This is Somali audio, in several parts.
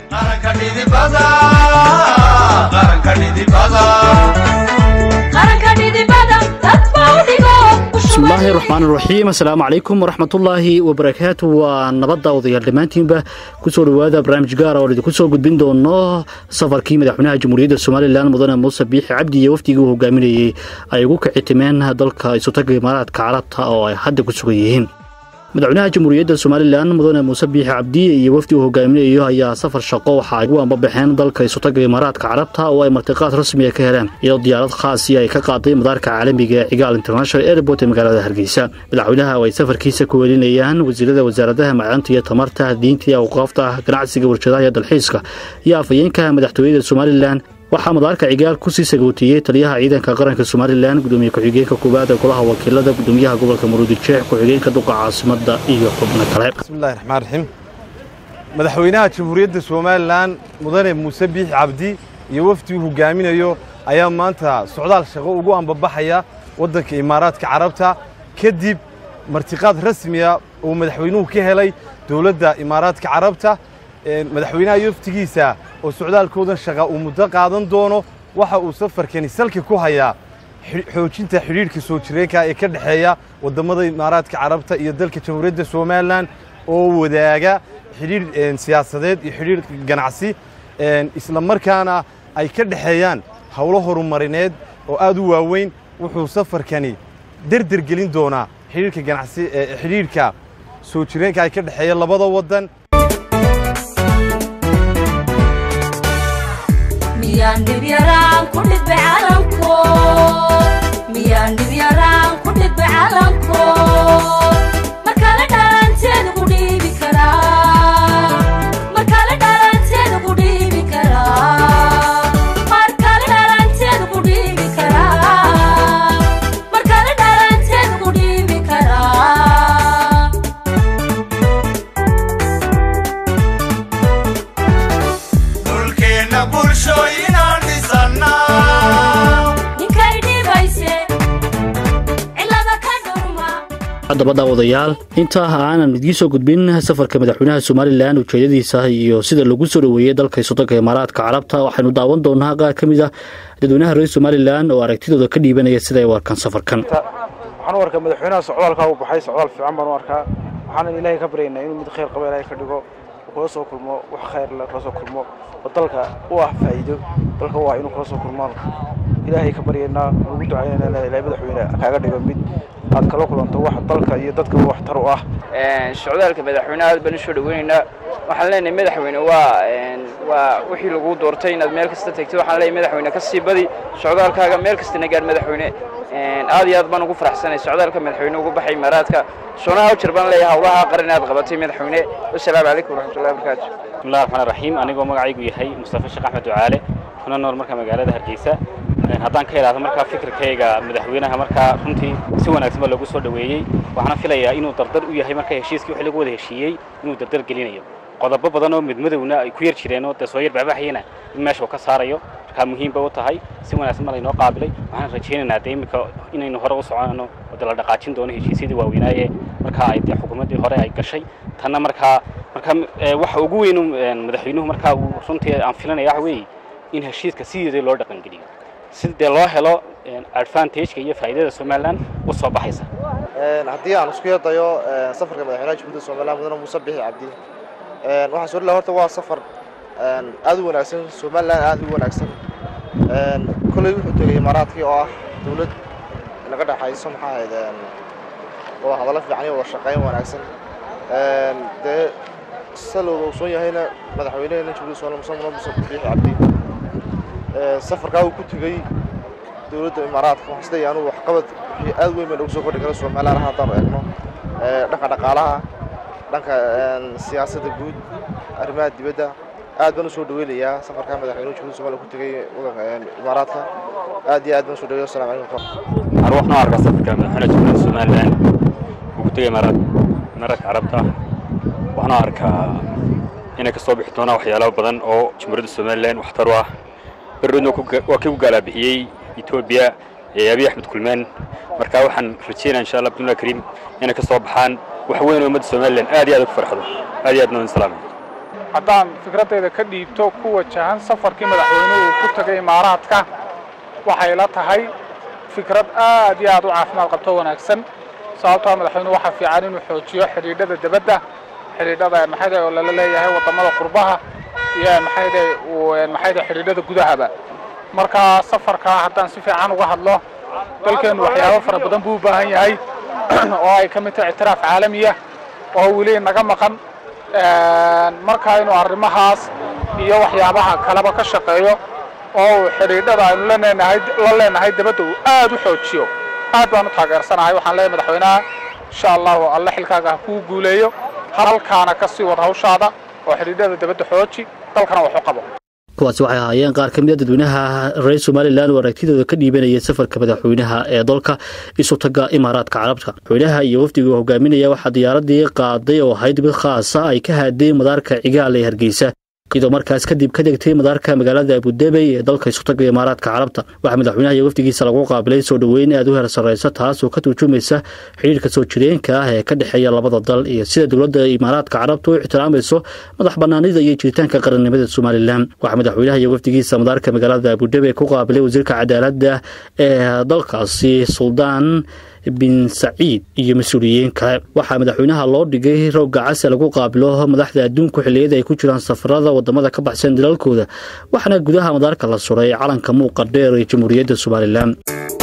bismillaahi raxmaan raxiim assalaamu calaykum waraxmatullaahi wabarakaatu waa nabadda odayaal dhammaantiinba kusoo dhowaada barnaamij gaara oo idinku soo gudbin doono safarkii madaxweynaha jamhuuriyadda somalilan mudane muuse biixi cabdi iyo wafdigii uu hogaaminayey ay ugu kicitimeen dalka isutaga imaaraadka carabta oo ay hadda ku sugan yihiin madaxweynaha jamhuuriyadda somalilan mudane muuse biixi cabdi iyo wafdi uu hogaaminayo ayaa safar shaqo waxa ay ugu ambabaxeen dalka isutaga imaaraadka carabta oo ay martiqaad rasmiga ka heleen iyadoo diyaarad khaasi ay ka qaaday madaarka caalamiga ee cigaal international airport ee magaalada hargeysa madaxweynaha oo ay safarkiisa ku welinayaan wasiirada wasaaradaha macdanta iyo tamarta diinta iyo awqaafta ganacsiga warshadaha iyo dalxiiska iyo afhayeenka madaxtooyada somalilan waxaa madaarka cigaal kusii sagootiyey taliyaha ciidanka qaranka somalilan gudoomiye ku-xigeenka koowaad ee golaha wakiilada gudoomiyaha gobolka maruudijeex ku-xigeenka duqa caasimada iyo xubno kale bismillahi raxmaan raxiim madaxweynaha jamhuuriyadda somalilan mudane muuse biixi cabdi iyo wafdi uu hogaaminayo ayaa maanta socdaal shaqo ugu ambabaxaya waddanka imaaraadka carabta kadib martiqaad rasmiya uu madaxweynuhu ka helay dowladda imaaraadka carabta madaxweynaha iyo waftigiisa oo socdaalkoodan shaqa uu muddo qaadan doono waxa uu safarkani salka ku hayaa xoojinta xidhiidhka soo jireenka ee ka dhexeeya waddammada imaaraadka carabta iyo dalka jamhuuriyadda somalilan oo wadaaga xidhiidh siyaasadeed iyo xidhiidh ganacsi isla markaana ay ka dhexeeyaan howlo horumarineed oo aad u waaweyn wuxuu safarkani derder gelin doonaa xidhiidhka ganacsi xidhiidhka soo jireenka ay ka dhexeeya labada waddan haddaba daawadayaal intaa aanan idgii soo gudbin safarka madaxweynaha somalilan ujeedadiisa iyo sida lagu soo dhoweeyey dalka isudanka imaaraadka carabta waxaynu daawan doonaa qaar ka mid ah dadweynaha reer somalilan oo aragtidooda ka dhiibanaya sida ay u arkaan safarkan waxaan u arkaa madaxweynaha socdaalkaa uu baxay socdaal fiican baan u arkaa waxaanan ilaahay ka baryaynaa inuu mid khayr qaba ilaahay ka dhigo kula soo kulmo wax khayr le kula soo kulmo oo dalka u ah faa'iido dalka u ah inuu kula soo kulmaan ilaahay ka baryaynaa ugu ducaynayna ilaahay madaxweyne kaaga dhigo mid aad kala kulanto wax dalka iyo dadka waxtar u ah socdaalka madaxweynaha aad baan u soo dhaweynaynaa waxaan leenahay madaxweyne waa waa wixii lagu doortay inaad meel kasta tegtid waxaan leenahay madaxweyne ka sii badi socdaalkaaga meel kastana gaar madaxweyne aad iyo aad baan ugu faraxsanay socdaalka madaxweyne ugu baxay imaaraadka soonaha ujir baan leeyahay howlaha qaran aad qabatay madaxweyne wasalaamu calaykum waraxmatullahi wabarakaatu bismillahi raxmaan raxiim anigoo magacaygu yahay mustafa sheekh axmed ducaale kuna nool marka magaalada hargeysa haddaan ka idhaahdo markaa fikirkayga madaxweynaha markaa runtii si wanaagsan baa loogu soo dhoweeyey waxaana filayaa inuu dardar u yahay marka heshiiskii wixii lagu wada heshiiyey inuu dardar gelinayo qodobo badan oo midmadowna ay ku yar jireen oo dee soo yar baxbaxayana in meesha uu ka saarayo markaa muhiim bay u tahay si wanaagsan ma laynoo qaabilay waxaan rajaynaynaa dee iminka inaynu hore u soconno oo dee la dhaqaajin doono heshiisyadii waaweynaaye markaa ay dee xukuumaddii hore ay gashay tanna markaa markaa waxa ugu weynu madaxweynuhu markaa uu runtii aan filanaya waxa weeye in heshiiska sideedii loo dhaqangeliyo si dee loo helo advantageka iyo faa'iidada somalilan u soo baxaysa haddii aan isku yardayo safarka madaxweynaha jamhuuriyadda somalilan mudane muuse bixi cabdi waxaan soo dhilaha horta waa safar aad u wanaagsan somalilan aad u wanaagsan kolley wuxuu tegay imaaraadkii oo ah dawlad naga dhexayso maxaa ahayd wada hadallo fiican iyo wada shaqayn wanaagsan dee salowda uu soon yahayna madaxweynehena jamhuuriyadda somalilan muse mudane muuse bixi cabdi safarkaa uu ku tegey dowladda imaaraadka waxaan isleeyahay anugu waxqabad wixii aad weyn baa noogu soo kordhi kara somalilan haddaanu eegno dhanka dhaqaalaha dhanka siyaasadda guud arrimaha dibadda aad baan u soo dhaweynayaa safarkaa madaxweynuhu jamhuuriyadda somaliya ku tegey wadanka imaaraadka aad iyo aad baan u soo dhaweya wassalamu calaykum waxaan waxaan u arkaa safarka madaxweynaha jamhuuriyadda somalilan uu ku tegey imaaraad imaaraadka carabta waxaan u arkaa inay ka soo bixi doonaan waxyaalo badan oo jamhuuriyadda somalilan waxtar u ah berroodna waa kii ku gaalabixiyey etoobiya ee abiy axmed kulmaan marka waxaan rajeynaya insha allah bidnillah kariim inay ka soo baxaan wax weyn oo ummadda somalilan aad iyo aad ugu farxdo aad iyo aad noo salaamay haddaan fikraddeeda ka dhiibto ku wajahan safarkii madaxweynuhu uu ku tagay imaaraadka waxay la tahay fikrad aad iyo aad u caafimaad qabto wanaagsan sababtoo madaxweynuhu waxaa fiican inuu xoojiyo xidhiidhada debadda xidhiidhada maxayda oo lala leeyahay waddamada qurbaha iyo maxayda uu maxayda xidhiidhada gudahaba marka safarka haddaan si fiican uga hadlo dalkeennu waxyaabo fara badan buu u baahan yahay oo ay ka mid tahay ictiraaf caalamiya oo weli naga maqan marka inuu arrimahaas iyo waxyaabaha kaleba ka shaqeeyo oo uu xidhiidhada aynu laneenahay la leenahay debadda uu aad u xoojiyo aad baan u taageersanahay waxaan leeyahay madaxweynaha insha allahu alle xilkaaga ha kuu guuleeyo halkaana ka sii wad hawshaada oo xidhiidhada debadda xooji dalkana wax u qabo kuwaasi waxay ahaayeen qaar ka mid a dadweynaha reer somalilan oo aragtidooda ka dhiibanaya safarka madaxweynaha ee dalka isu taga imaaraadka carabta madaxweynaha iyo wafdiga hogaaminaya waxaa diyaaradii qaaday oo ahayd mid khaasa ay ka haadeen madaarka cigaal ee hargeysa iyadoo markaas kadib ka degtay madaarka magaalada abudebey ee dalka isu taga imaaraadka carabta waxaa madaxweynaha iyo wafdigiisa lagu qaabilay soo dhoweyn aad u heer sarreysa taas oo ka turjumaysa xidhiirka soo jireenka ah ee ka dhexeeya labada dal iyo sida dowladda imaaraadka carabta u ixtiraamayso madax banaanida iyo jiritaanka qarannimada somalilan waxaa madaxweynaha iyo wafdigiisa madaarka magaalada abudebey ku qaabilay wasiirka cadaaladda ee dalkaasi suldaan bin saciid iyo mas-uuliyiin kale waxaa madaxweynaha loo dhigay roogga case lagu qaabilo madaxda adduunku xilliyada ay ku jiraan safarada wadamada ka baxsan dalalkooda waxaana gudaha madaarka la suray calanka muuqa dheer ee jamhuuriyadda somalilan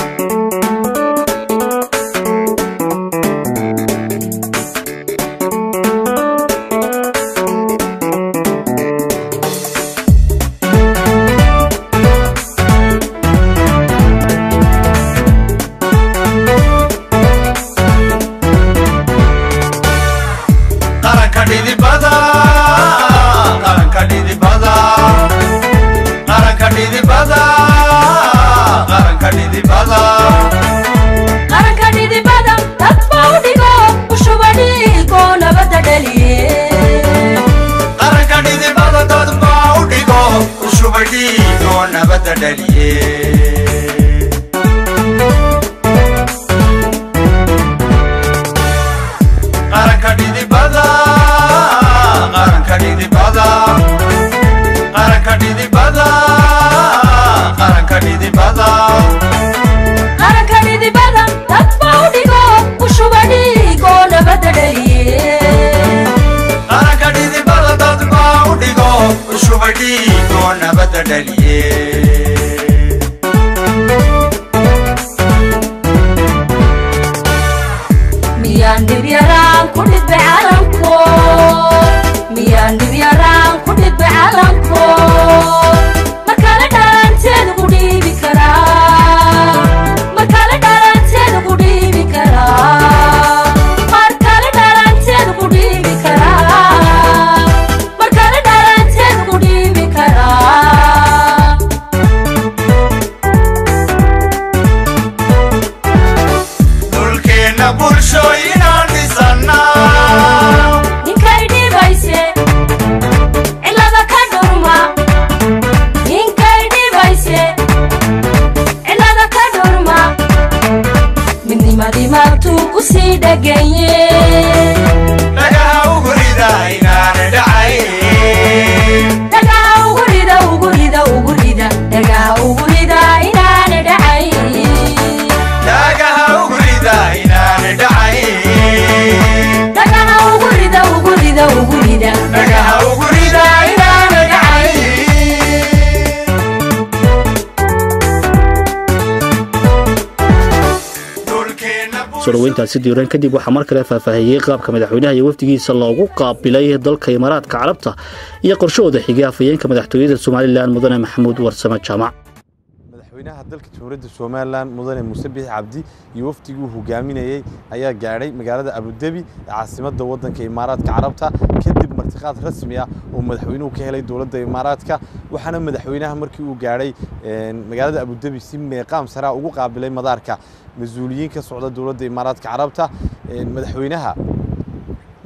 soo dhaweyntaasi diiran kadib waxaa mar kale faahfaahiyey qaabka madaxweynaha iyo wafdigiisa loogu qaabilay dalka imaaraadka carabta iyo qorshahooda xigay afhayeenka madaxtooyada somalilan mudane maxamuud warsame jaamac madaxweynaha dalka jamhuuriyadda somalilan mudane muuse biix cabdi iyo wafdigii uu hogaaminayey ayaa gaadhay magaalada abudebi ee caasimadda waddanka imaaraadka carabta kadib martiqaad rasmi ah oo madaxweynuhu ka helay dowladda imaaraadka waxaana madaxweynaha markii uu gaadhay magaalada abudebi si meeqaam saraa ugu qaabilay madaarka mas-uuliyiin ka socda dowladda imaaraadka carabta madaxweynaha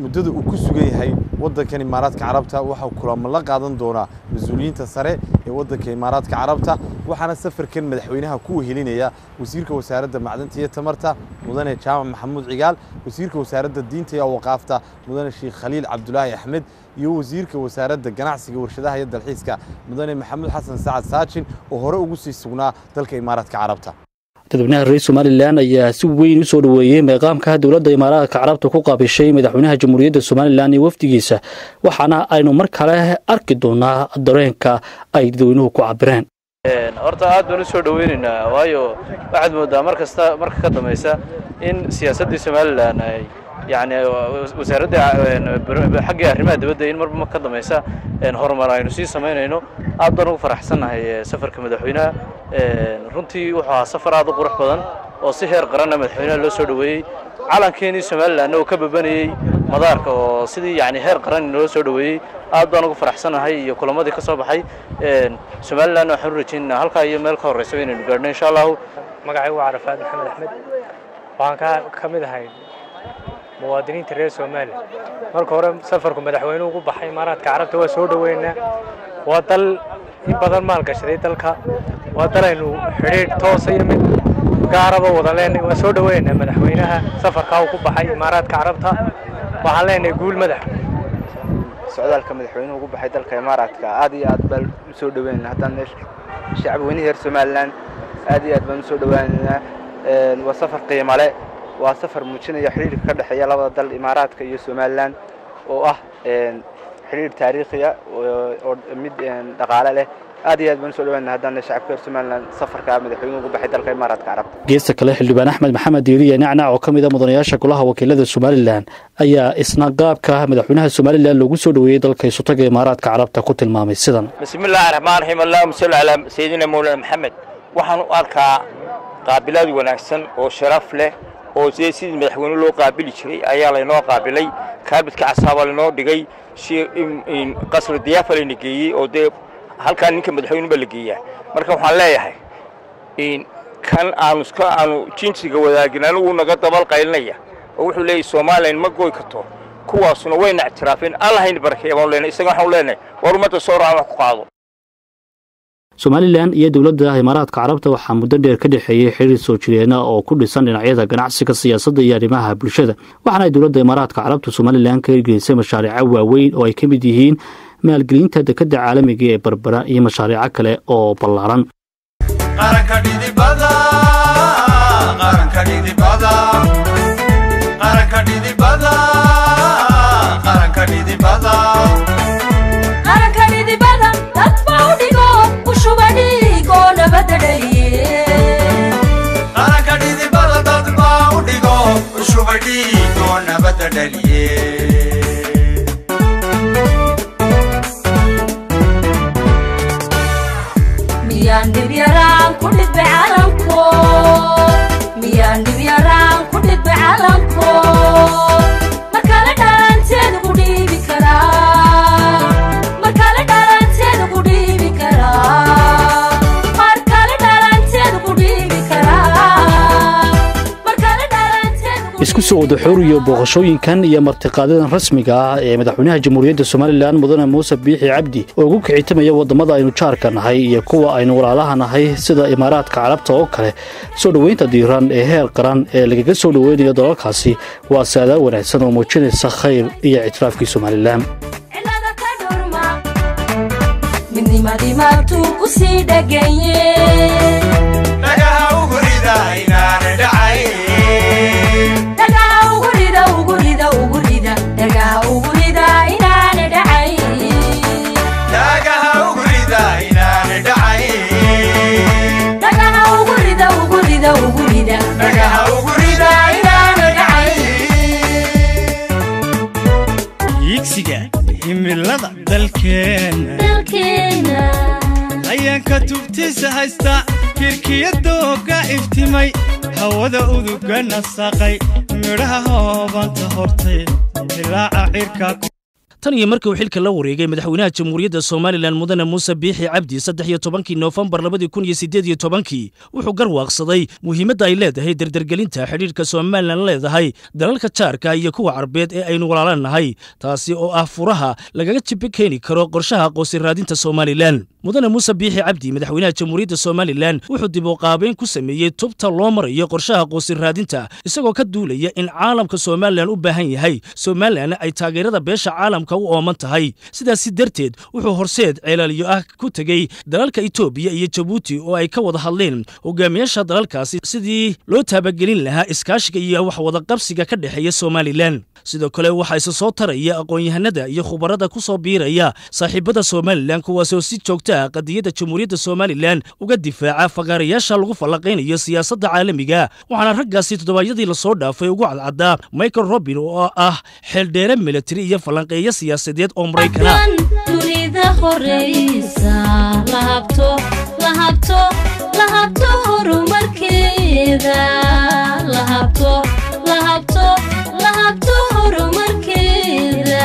muddada uu ku sugan yahay waddankan imaaraadka carabta waxaa kulamo la qaadan doonaa mas-uuliyiinta sare ee waddanka imaaraadka carabta waxaana safarkan madaxweynaha ku wehelinaya wasiirka wasaaradda macdanta iyo tamarta mudane jaamac maxamuud cigaal wasiirka wasaaradda diinta iyo awaqaafta mudane sheekh khaliil cabdulaahi axmed iyo wasiirka wasaaradda ganacsiga warshadaha iyo dalxiiska mudane maxamuud xasan sacad saajin oo hore ugu sii sugnaa dalka imaaraadka carabta dadweynaha reer somalilan ayaa si weyn u soo dhoweeyey meeqaamka dowladda imaaraadka carabta ku qaabishay madaxweynaha jamhuuriyadda somalilan iyo wafdigiisa waxaana aynu mar kale arki doonaa dareenka ay dadweynuhu ku cabireen horta aad baan u soo dhoweynaynaa waayo waxaad moodaa mar kasta marka ka dambaysa in siyaasaddii somalilan ay yani wasaaradda xaggii arrimaha dibadda in marba ka dambaysa horumar aynu sii samaynayno aad baan ugu faraxsannahay safarka madaxweynaha runtii wuxuu ahaa safar aad u qurux badan oo si heer qaranna madaxweynaha loo soo dhoweeyey calankeenii somalilanna uu ka babanayey madaarka oo sidii yani heer qaran loo soo dhoweeyey aad baan ugu faraxsannahay iyo kulamadii ka soo baxay somalilanna waxaan u rajaynaynaa halkaa iyo meel ka horreysa inaynu gaadhno insha allahu magacaygu waa carafaad maxamed axmed waxaan ka mid ahay muwaadiniinta reer soomaaliya marka hore safarku madaxweynuhu ugu baxay imaaraadka carabta waa soo dhoweynaa waa dal in badan maalgashaday dalka waa dal aynu xidhiidh toosa iyo mid gaaraba wada leenahay waan soo dhoweynaa madaxweynaha safarkaa uu ku baxay imaaraadka carabta waxaan leenahay guul madax socdaalka madaxweynuhu ugu baxay dalka imaaraadka aad iyo aad baan u soo dhoweynaa haddaan shacab weynihi reer somalilan aad iyo aad baan u soo dhoweynaynaa waa safar qiimo leh waa safar muujinaya xidhiirka ka dhexeeya labada dal imaaraadka iyo somalilan oo ah xidhiir taariikhiya oo mid dhaqaale leh aad iyo aad baan usoo dhawaana haddaan shacabka reer somalilan safarka madaxweynuhu ugu baxay dalka imaaraadka carabta geesta kale xildhibaan axmed maxamed diiriye nacnac oo ka mid a mudanayaasha golaha wakiilada somalilan ayaa isna qaabka madaxweynaha somalilan loogu soo dhoweeyey dalka isutaga imaaraadka carabta ku tilmaamay sidan bismi illaahi raxmaan raxiim allahuma salli calaa sayidina mawlana maxamed waxaan u arkaa qaabilaad wanaagsan oo sharaf leh oo sidee sidii madaxweyne loo qaabili jiray ayaa laynoo qaabilay kaabidka casaaba laynoo dhigay qasri diyaafa layna geeyey oo dee halkaa ninka madaxweyneba la geeyaa marka waxaan leeyahay kan aanu iska aanu jinsiga wadaagin anigu naga dabal qaylinaya oo wuxuu leeyahy somalilan ma goy karto kuwaasuna wayna ictiraafeen allahayna barakeeya baan leenahay isaga waxaan leenahay war ummadda soo raacan wax ku qaado somalilan iyo dowladda imaaraadka carabta waxaa muddo dheer ka dhexeeyey xiriir soo jireena oo ku dhisan dhinacyada ganacsiga siyaasadda iyo arrimaha bulshada waxaana ay dowladda imaaraadka carabta somalilan ka hirgelisay mashaariico waaweyn oo ay ka mid yihiin maalgelinta dekadda caalamiga ee barbara iyo mashaariico kale oo ballaaran isku soo wadaxooriyo booqashooyinkan iyo martiqaadadan rasmiga ah ee madaxweynaha jamhuuriyadda somalilan mudane muuse biixi cabdi oo ugu kicitamaya waddamada aynu jaarka nahay iyo kuwa aynu walaalaha nahay sida imaaraadka carabta oo kale soo dhoweynta diiran ee heer qaran ee lagaga soo dhoweynayo dalalkaasi waa saadaa wanaagsan oo muujinaysa khayr iyo ictiraafkii somalilan higsiga himilada dalkeenna ayaan ka tubtiisa haysta kirkiyadooga iftimay hawada uduga nasaqay midhaha hoobanta hortay dilaaca cirka tan iyo markii uu xilka la wareegay madaxweynaha jamhuuriyadda somalilan mudane muuse biixi cabdi saddex iyo tobankii noofembar labadii kun iyo siddeed iyo tobankii wuxuu garwaaqsaday muhiimadda ay leedahay derdergelinta xidhiidhka somalilan leedahay dalalka jaarka iyo kuwa carbeed ee aynu walaalanahay taasi oo ah furaha lagaga jibo keeni karo qorshaha aqoonsi raadinta somalilan mudane muuse biixi cabdi madaxweynaha jamhuuriyadda somalilan wuxuu dib u qaabeyn ku sameeyey tubta loo marayo qorshaha aqoonsi raadinta isagoo ka duulaya in caalamka somalilan u baahan yahay somalilan ay taageerada beesha caalamka u ooman tahay sidaasi darteed wuxuu horseed ceelaalyo ah ku tegey dalalka etoobiya iyo jabuuti oo ay ka wada hadleen hogaamiyaasha dalalkaasi sidii loo taabagelin lahaa iskaashiga iyo waxwadaqabsiga ka dhexeeya somalilan sidoo kale waxaa isa soo taraya aqoon-yahanada iyo khubarada ku soo biiraya saaxiibada somalilan kuwaasoo si joogta ah qadiyadda jamhuuriyadda somalilan uga difaaca fagaarayaasha lagu fallaqaynayo siyaasadda caalamiga waxaana raggaasi toddobaadyadii lasoo dhaafay ugu cadcaddaa michael robin oo ah xeeldheere militari iyo falanqeeyo siyaasadeed oo maraykana dunida horeysa lahabto lahabto lahabto horumarkeeda lahabto lahabto lahabto horumarkeeda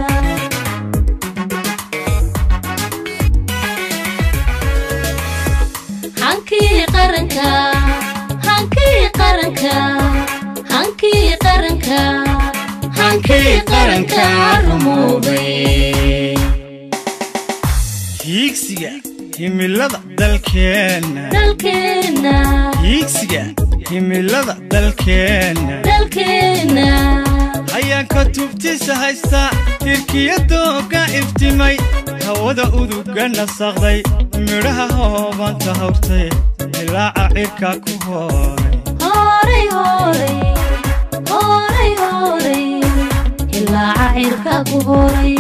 hankii qaranka hankii qaranka hankii qaranka hankii qaranka rumoobay hiigsiga himilada dalkeenna dalkeenna hiigsiga himilada dalkeenna dalkeenna hayaanka tubtiisa haysta hirkiyadooga iftimay hawada uduga nasaqday midhaha hoobanta hawrtay dilaaca cirka ku hooray horay horay horay horay ilaaca cirka ku horay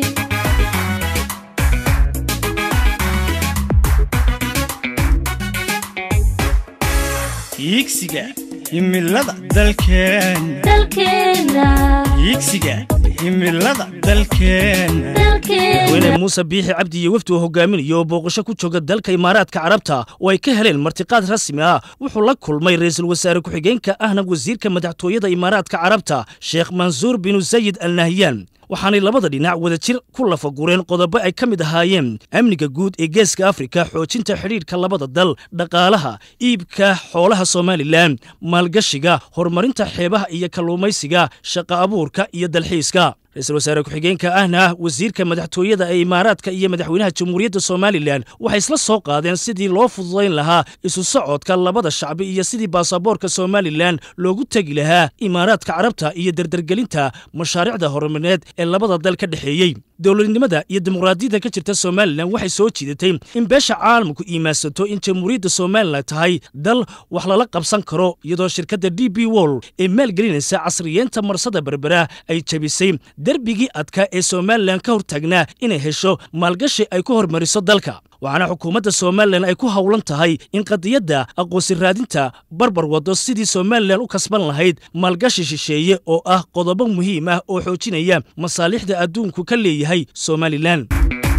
hiigsiga himilada dalkeenna dalkeenna hiigsiga himilada dalkeenna madaxweyne muuse biixi cabdi iyo wafdi uu hogaaminayo oo booqasho ku jooga dalka imaaraadka carabta oo ay ka heleen martiqaad rasmi ah wuxuu la kulmay ra'iisul wasaare ku-xigeenka ahna wasiirka madaxtooyada imaaraadka carabta sheekh mansuur binu sayid al nahyan waxaanay labada dhinac wadajir ku lafagureen qodobo ay ka mid ahaayeen amniga guud ee geeska afrika xoojinta xidhiidhka labada dal dhaqaalaha iibka xoolaha somalilan maalgashiga horumarinta xeebaha iyo kalluumaysiga shaqa abuurka iyo dalxiiska ra-iisul wasaare ku-xigeenka ahna wasiirka madaxtooyada ee imaaraadka iyo madaxweynaha jamhuuriyadda somalilan waxay isla soo qaadeen sidii loo fududayn lahaa isu socodka labada shacbi iyo sidii baasaboorka somalilan loogu tegi lahaa imaaraadka carabta iyo derdergelinta mashaariicda horumarineed ee labada dal ka dhexeeyey dowladnimada iyo dimuqraadiyadda ka jirta somalilan waxay soo jiidatay in beesha caalamku iimaansato in jamhuuriyadda somalilan tahay dal wax lala qabsan karo iyadoo shirkadda d b wol ee maalgelinaysa casriyeenta marsada berbera ay jebisay derbigii adkaa ee somalilan ka hortaagnaa inay hesho maalgashi ay ku hormariso dalka waxaana xukuumadda somalilan ay ku howlan tahay in qadiyadda aqoonsi raadinta barbar waddo sidii somalilan u kasban lahayd maalgashi shisheeye oo ah qodobo muhiim ah oo xoojinaya masaalixda adduunku ka leeyahay somalilan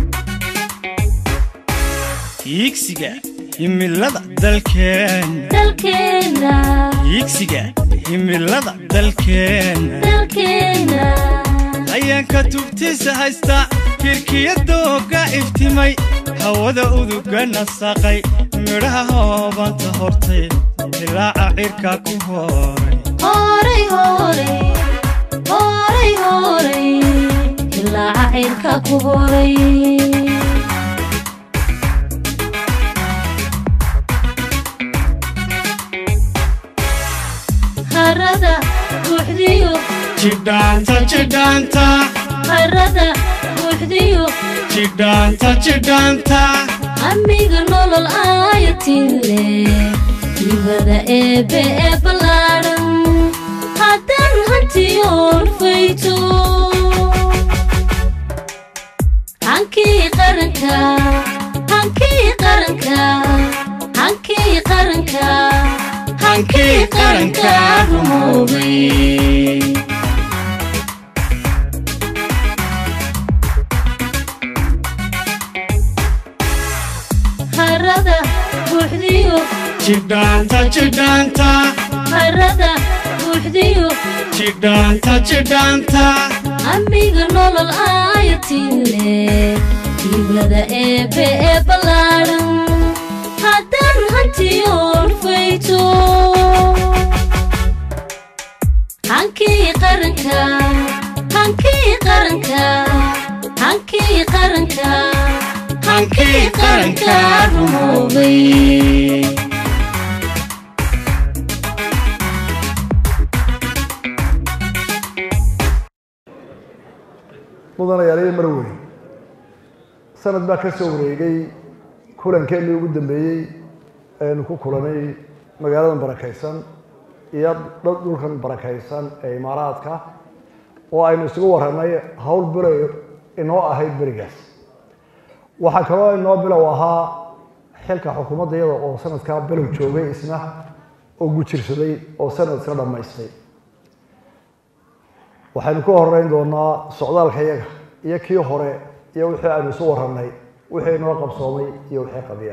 hiigsiga himilada dalkeenna dalkeenna hiigsiga himilada dalkeenna dalkeenna hayaanka tubtiisa haysta hirkiyadooga iftimay hawada uduga nasaqay midhaha hoobanta hortay dilaaca cirka ku hooray horay horay horay horay ilaaca cirka ku horay harada buuxdiyo jidhaanta jidhaanta harada buuxdiyo jidhaanta jidhaanta amiga nolol aayatile dibada eebe ee ballaadhan haddaan hantiyoon fayto hankii qaranka hankii qaranka hankii qaranka hankii qaranka rumoobay harada buuxdiyo jidhaanta jidhaanta harada buuxdiyo jidhaanta jidhaanta amiga nolol aayatile hibada eebe ee ballaadhan haddaan hantiyoon fayto hankii qaranka hankii qaranka hankii qaranka hankii qaranka rumoobay mudanayaaliyo marwey sanad baa ka soo wareegay kulankeenii ugu dambeeyey aynu ku kulanay magaaladan barakaysan iyo dad dhulkan barakaysan ee imaaraadka oo aynu isugu warranay howl bilow inoo ahayd berigaas waxaa kaloo inoo bilow ahaa xilka xukuumadda iyada oo sanadkaa bilow joogay isna oo gujirsaday oo sanad isla dhammaystay waxaynu ka horeyn doonaa socdaalka yaga iyo kii hore iyo wixii aynu isu warranay wixii inoo qabsoomay iyo wixii qabiya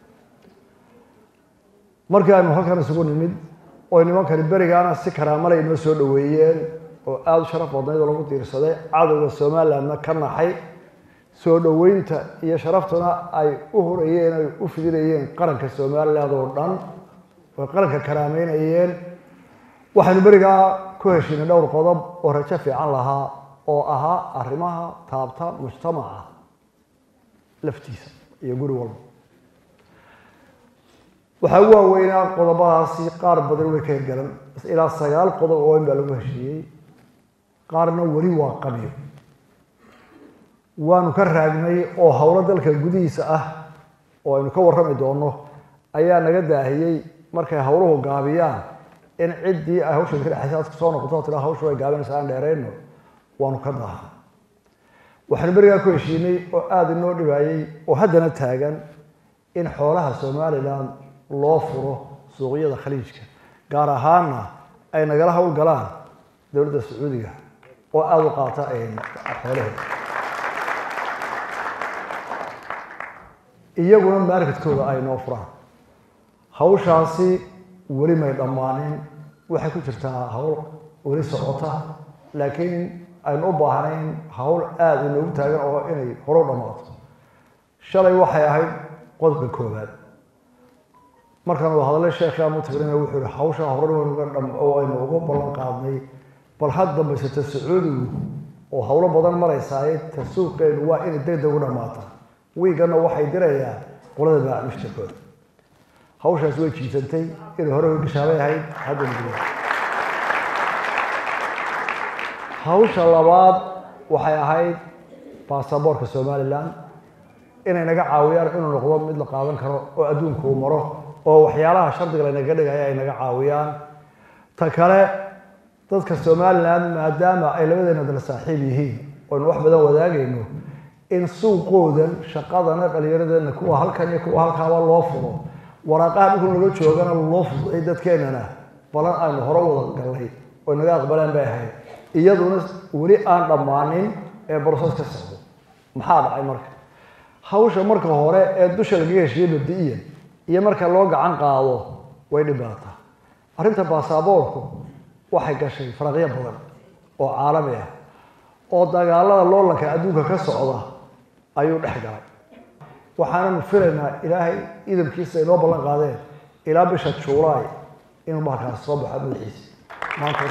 markii aynu halkan isugu nimid oo nimankani berigaana si karaamale inoo soo dhoweeyeen oo aada u sharaf badnayd oo lagu diirsaday cadowga somalilandna ka naxay soo dhoweynta iyo sharaftuna ay u horayeen ay u fidinayeen qaranka somaliland oo dhan oo qaranka karaameynayeen waxaynu berigaa ku heshiinay dhowr qodob oo rajo fiican lahaa oo ahaa arrimaha taabta mujtamaca laftiisa iyo guri walba waxaa ugu waaweynaa qodobadaasi qaar badan way ka hirgalan ilaa sagaal qodob oo weyn baa lagu heshiiyey qaarna weli waa qabyo waanu ka raagnay oo howlo dalka gudihiisa ah oo aynu ka warrami doono ayaa naga daahiyey markay howluhu gaabiyaan in ciddii ay hawsheeda ka dhexaysa aad soo noqoto tiraa hawshu way gaabanaysa aan dheerayno waanu ka daaha waxaanu berigaa ku heshiinay oo aada inoo dhibaayey oo haddana taagan in xoolaha somalilan loo furo suuqyada khaliijka gaar ahaanna ay nagala hawl galaan dowladda sacuudiga oo aada u qaata xoolaheeda iyaguna marketkooda ay noo furaan hawshaasi weli may dhammaanin waxay ku jirtaa hawl weli socota laakiin aynu u baahnayn hawl aada inoogu taagan oo inay horo dhammaato shalay waxay ahayd qodobka koowaad markaan wada hadalay sheekhi amu tagrina wuxuu yihi hawsha hore oo aynu uga ballan qaadnay bal had dambaysata sacuudigu oo howlo badan maraysaaye ta suuqeenu waa inay deg deg u dhammaata wiiganna waxay dirayaa qolada baamushtakooda hawshaas way jiisantay inay hore gashaabay ahayd hadda muddo hawsha labaad waxay ahayd baasaboorka somalilan inay naga caawiyaan inuu noqdo mid la qaadan karo oo adduunka uu maro oo waxyaalaha shardiga laynaga dhigaya ay naga caawiyaan ta kale dadka somalilan maadaama ay labadeena dala saaxiib yihiin oynu wax badan wadaagayno in suuqoodan shaqadana dhallinyaradeena kuwa halkan iyo kuwa halkaaba loo furo waraaqaha dhulku naga joogana loo fuday dadkeenana balan aynu hore wada gallay oo naga aqbaleen bay ahayd iyaduna weli aan dhammaanin ee broses ka socdo maxaa dhacay marka hawsha marka hore ee dusha lagaga heshiiyey mabdi-iyan iyo marka loo gacan qaado way dhibaataa arrinta baasaboorku waxay gashay faraqyo badan oo caalami ah oo dagaalada loolanka adduunka ka socda ayuu dhex galay waxaananu filaynaa ilaahay idamkiisa inoo ballan qaadeen ilaa bisha juulaay inuu bahalkaasi soo baxo madaxiisa maanta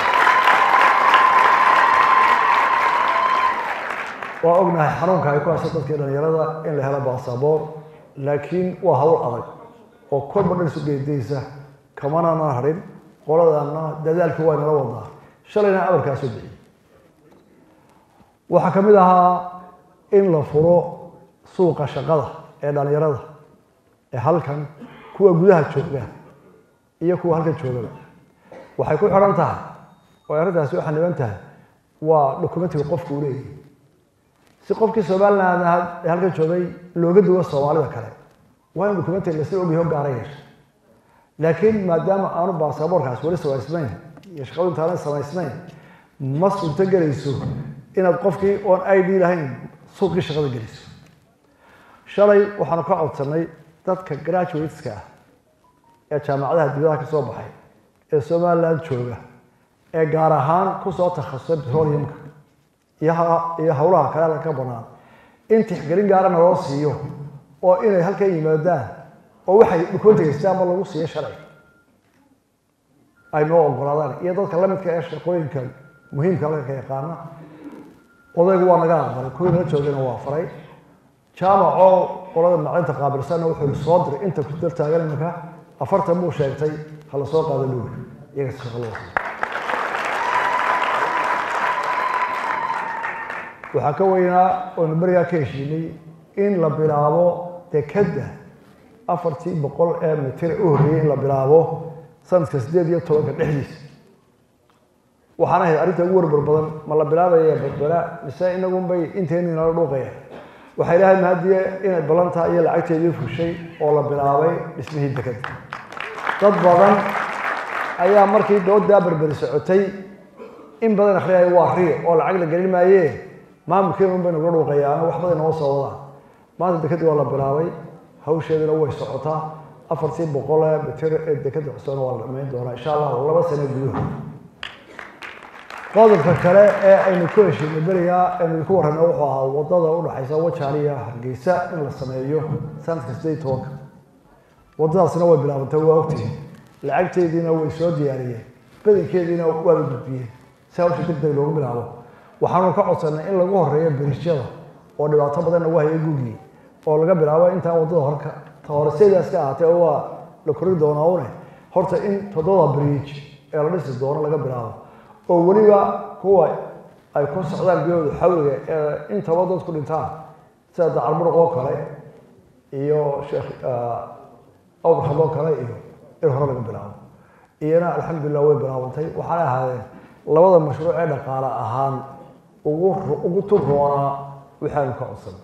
waa ognahay xanuunka ay ku hayso dadkii dhalinyarada in la helo baasaboor laakiin waa hawl adag oo kolba dhan isu geedaysa kamanana harin qoladana dadaalkii waa inala wadaa shalayna abarkaa soo bixiyey waxaa ka mid ahaa in la furo suuqa shaqada ee dhalinyarada ee halkan kuwa gudaha jooga iyo kuwa halkan joogaba waxay ku xidhan tahay oo arrintaasi waxaa niban tahay waa dokumentiga qofku uu leeyahay si qofkii somaliland ee halkan joogay looga duwo soomaalida kale waa in dokumentiga lasla ogyahay o gaara yeesha laakiin maadaama aanu baasaboorkaas weli samaysnayn iyo shaqadu intaanan samaysnayn ma suurto gelayso inaad qofkii oon i d lahayn suuqii shaqada geliso shalay waxaanu ka codsanay dadka graduateska ah ee jaamacadaha dibadaha ka soo baxay ee somaliland jooga ee gaar ahaan kusoo takhasusay petroleumka iyo ha- iyo howlaha kale halka ka bannaan in tixgelin gaarana loo siiyo oo inay halkan yimaadaan oo waxay dhukoonta haystaan ma lagu siiyo shalay ay noo ogolaadaan iyo dadka la midka ee shaqooyinka muhiimka halka ka yaqaana odaygu waa naga aqbalay kuwii nala joogayna waa faray jaamacoo qolada macalinta qaabilsanna wuxuu soo diray inta ku dal taagan iminka afartan buu sheegtay ha la soo qaado dhuur iyaga shaqo loo siiyo waxaa ka weynaa oonu berigaa ka heshiinay in la bilaabo dekadda afartii boqol ee mitir u horreeyey in la bilaabo sanadka siddeed iyo tobanka dhexdiisa waxaan ahayd arrinta ugu warbar badan ma la bilaabaya badbala mise inagunbay inteenii nala dhuuqaya waxay dhahay mahadiye inay ballantaa iyo lacagteedii fushay oo la bilaabay dhismihii dekadda dad badan ayaa markii doodaa berberi socotay in badan akhriyaya waa ri oo lacag la gelin maayee maamulkeena unbay nagula dhuuqayaan wax badan noo soo wadaan maanta dekadii waa la bilaabay hawsheeduna way socotaa afartii boqol ee mitir ee dekada cusubna waa la dhamayn doonaa insha allah laba sano gudahood qodobka kale ee aynu ku heshiinay berigaa aynu idinku warrayna wuxuu ahaa wadada udhaxaysa wajaal iyo hargeysa in la sameeyo sanadka siddeed iyo tobanka wadadaasna way bilaabantay waa ogtihiin lacagteediina way soo diyaariyeen badankeediina waa la gudbiyeen si hawsha deg deg loogu bilaabo waxaanu ka codsanay in lagu horeeyo berisyada oo dhibaato badan lagu hayo gugii oo laga bilaabo intaan wadada horka ta hore sidaas ka ahaatee oo waa la kori doonaa une horta in toddoba bridge ee la dhisi doono laga bilaabo oo weliba kuwa ay ku socdaan biyooda xawliga ee intaba dadku dhintaan sida dacarmuruq oo kale iyo sheekh awrxad oo kale iyo in hore laga bilaabo iyana alxamdulilah way bilaabantay waxaanay ahaadeen labada mashruuc ee dhaqaale ahaan ugu ugu turroonaa waxaanu ka codsan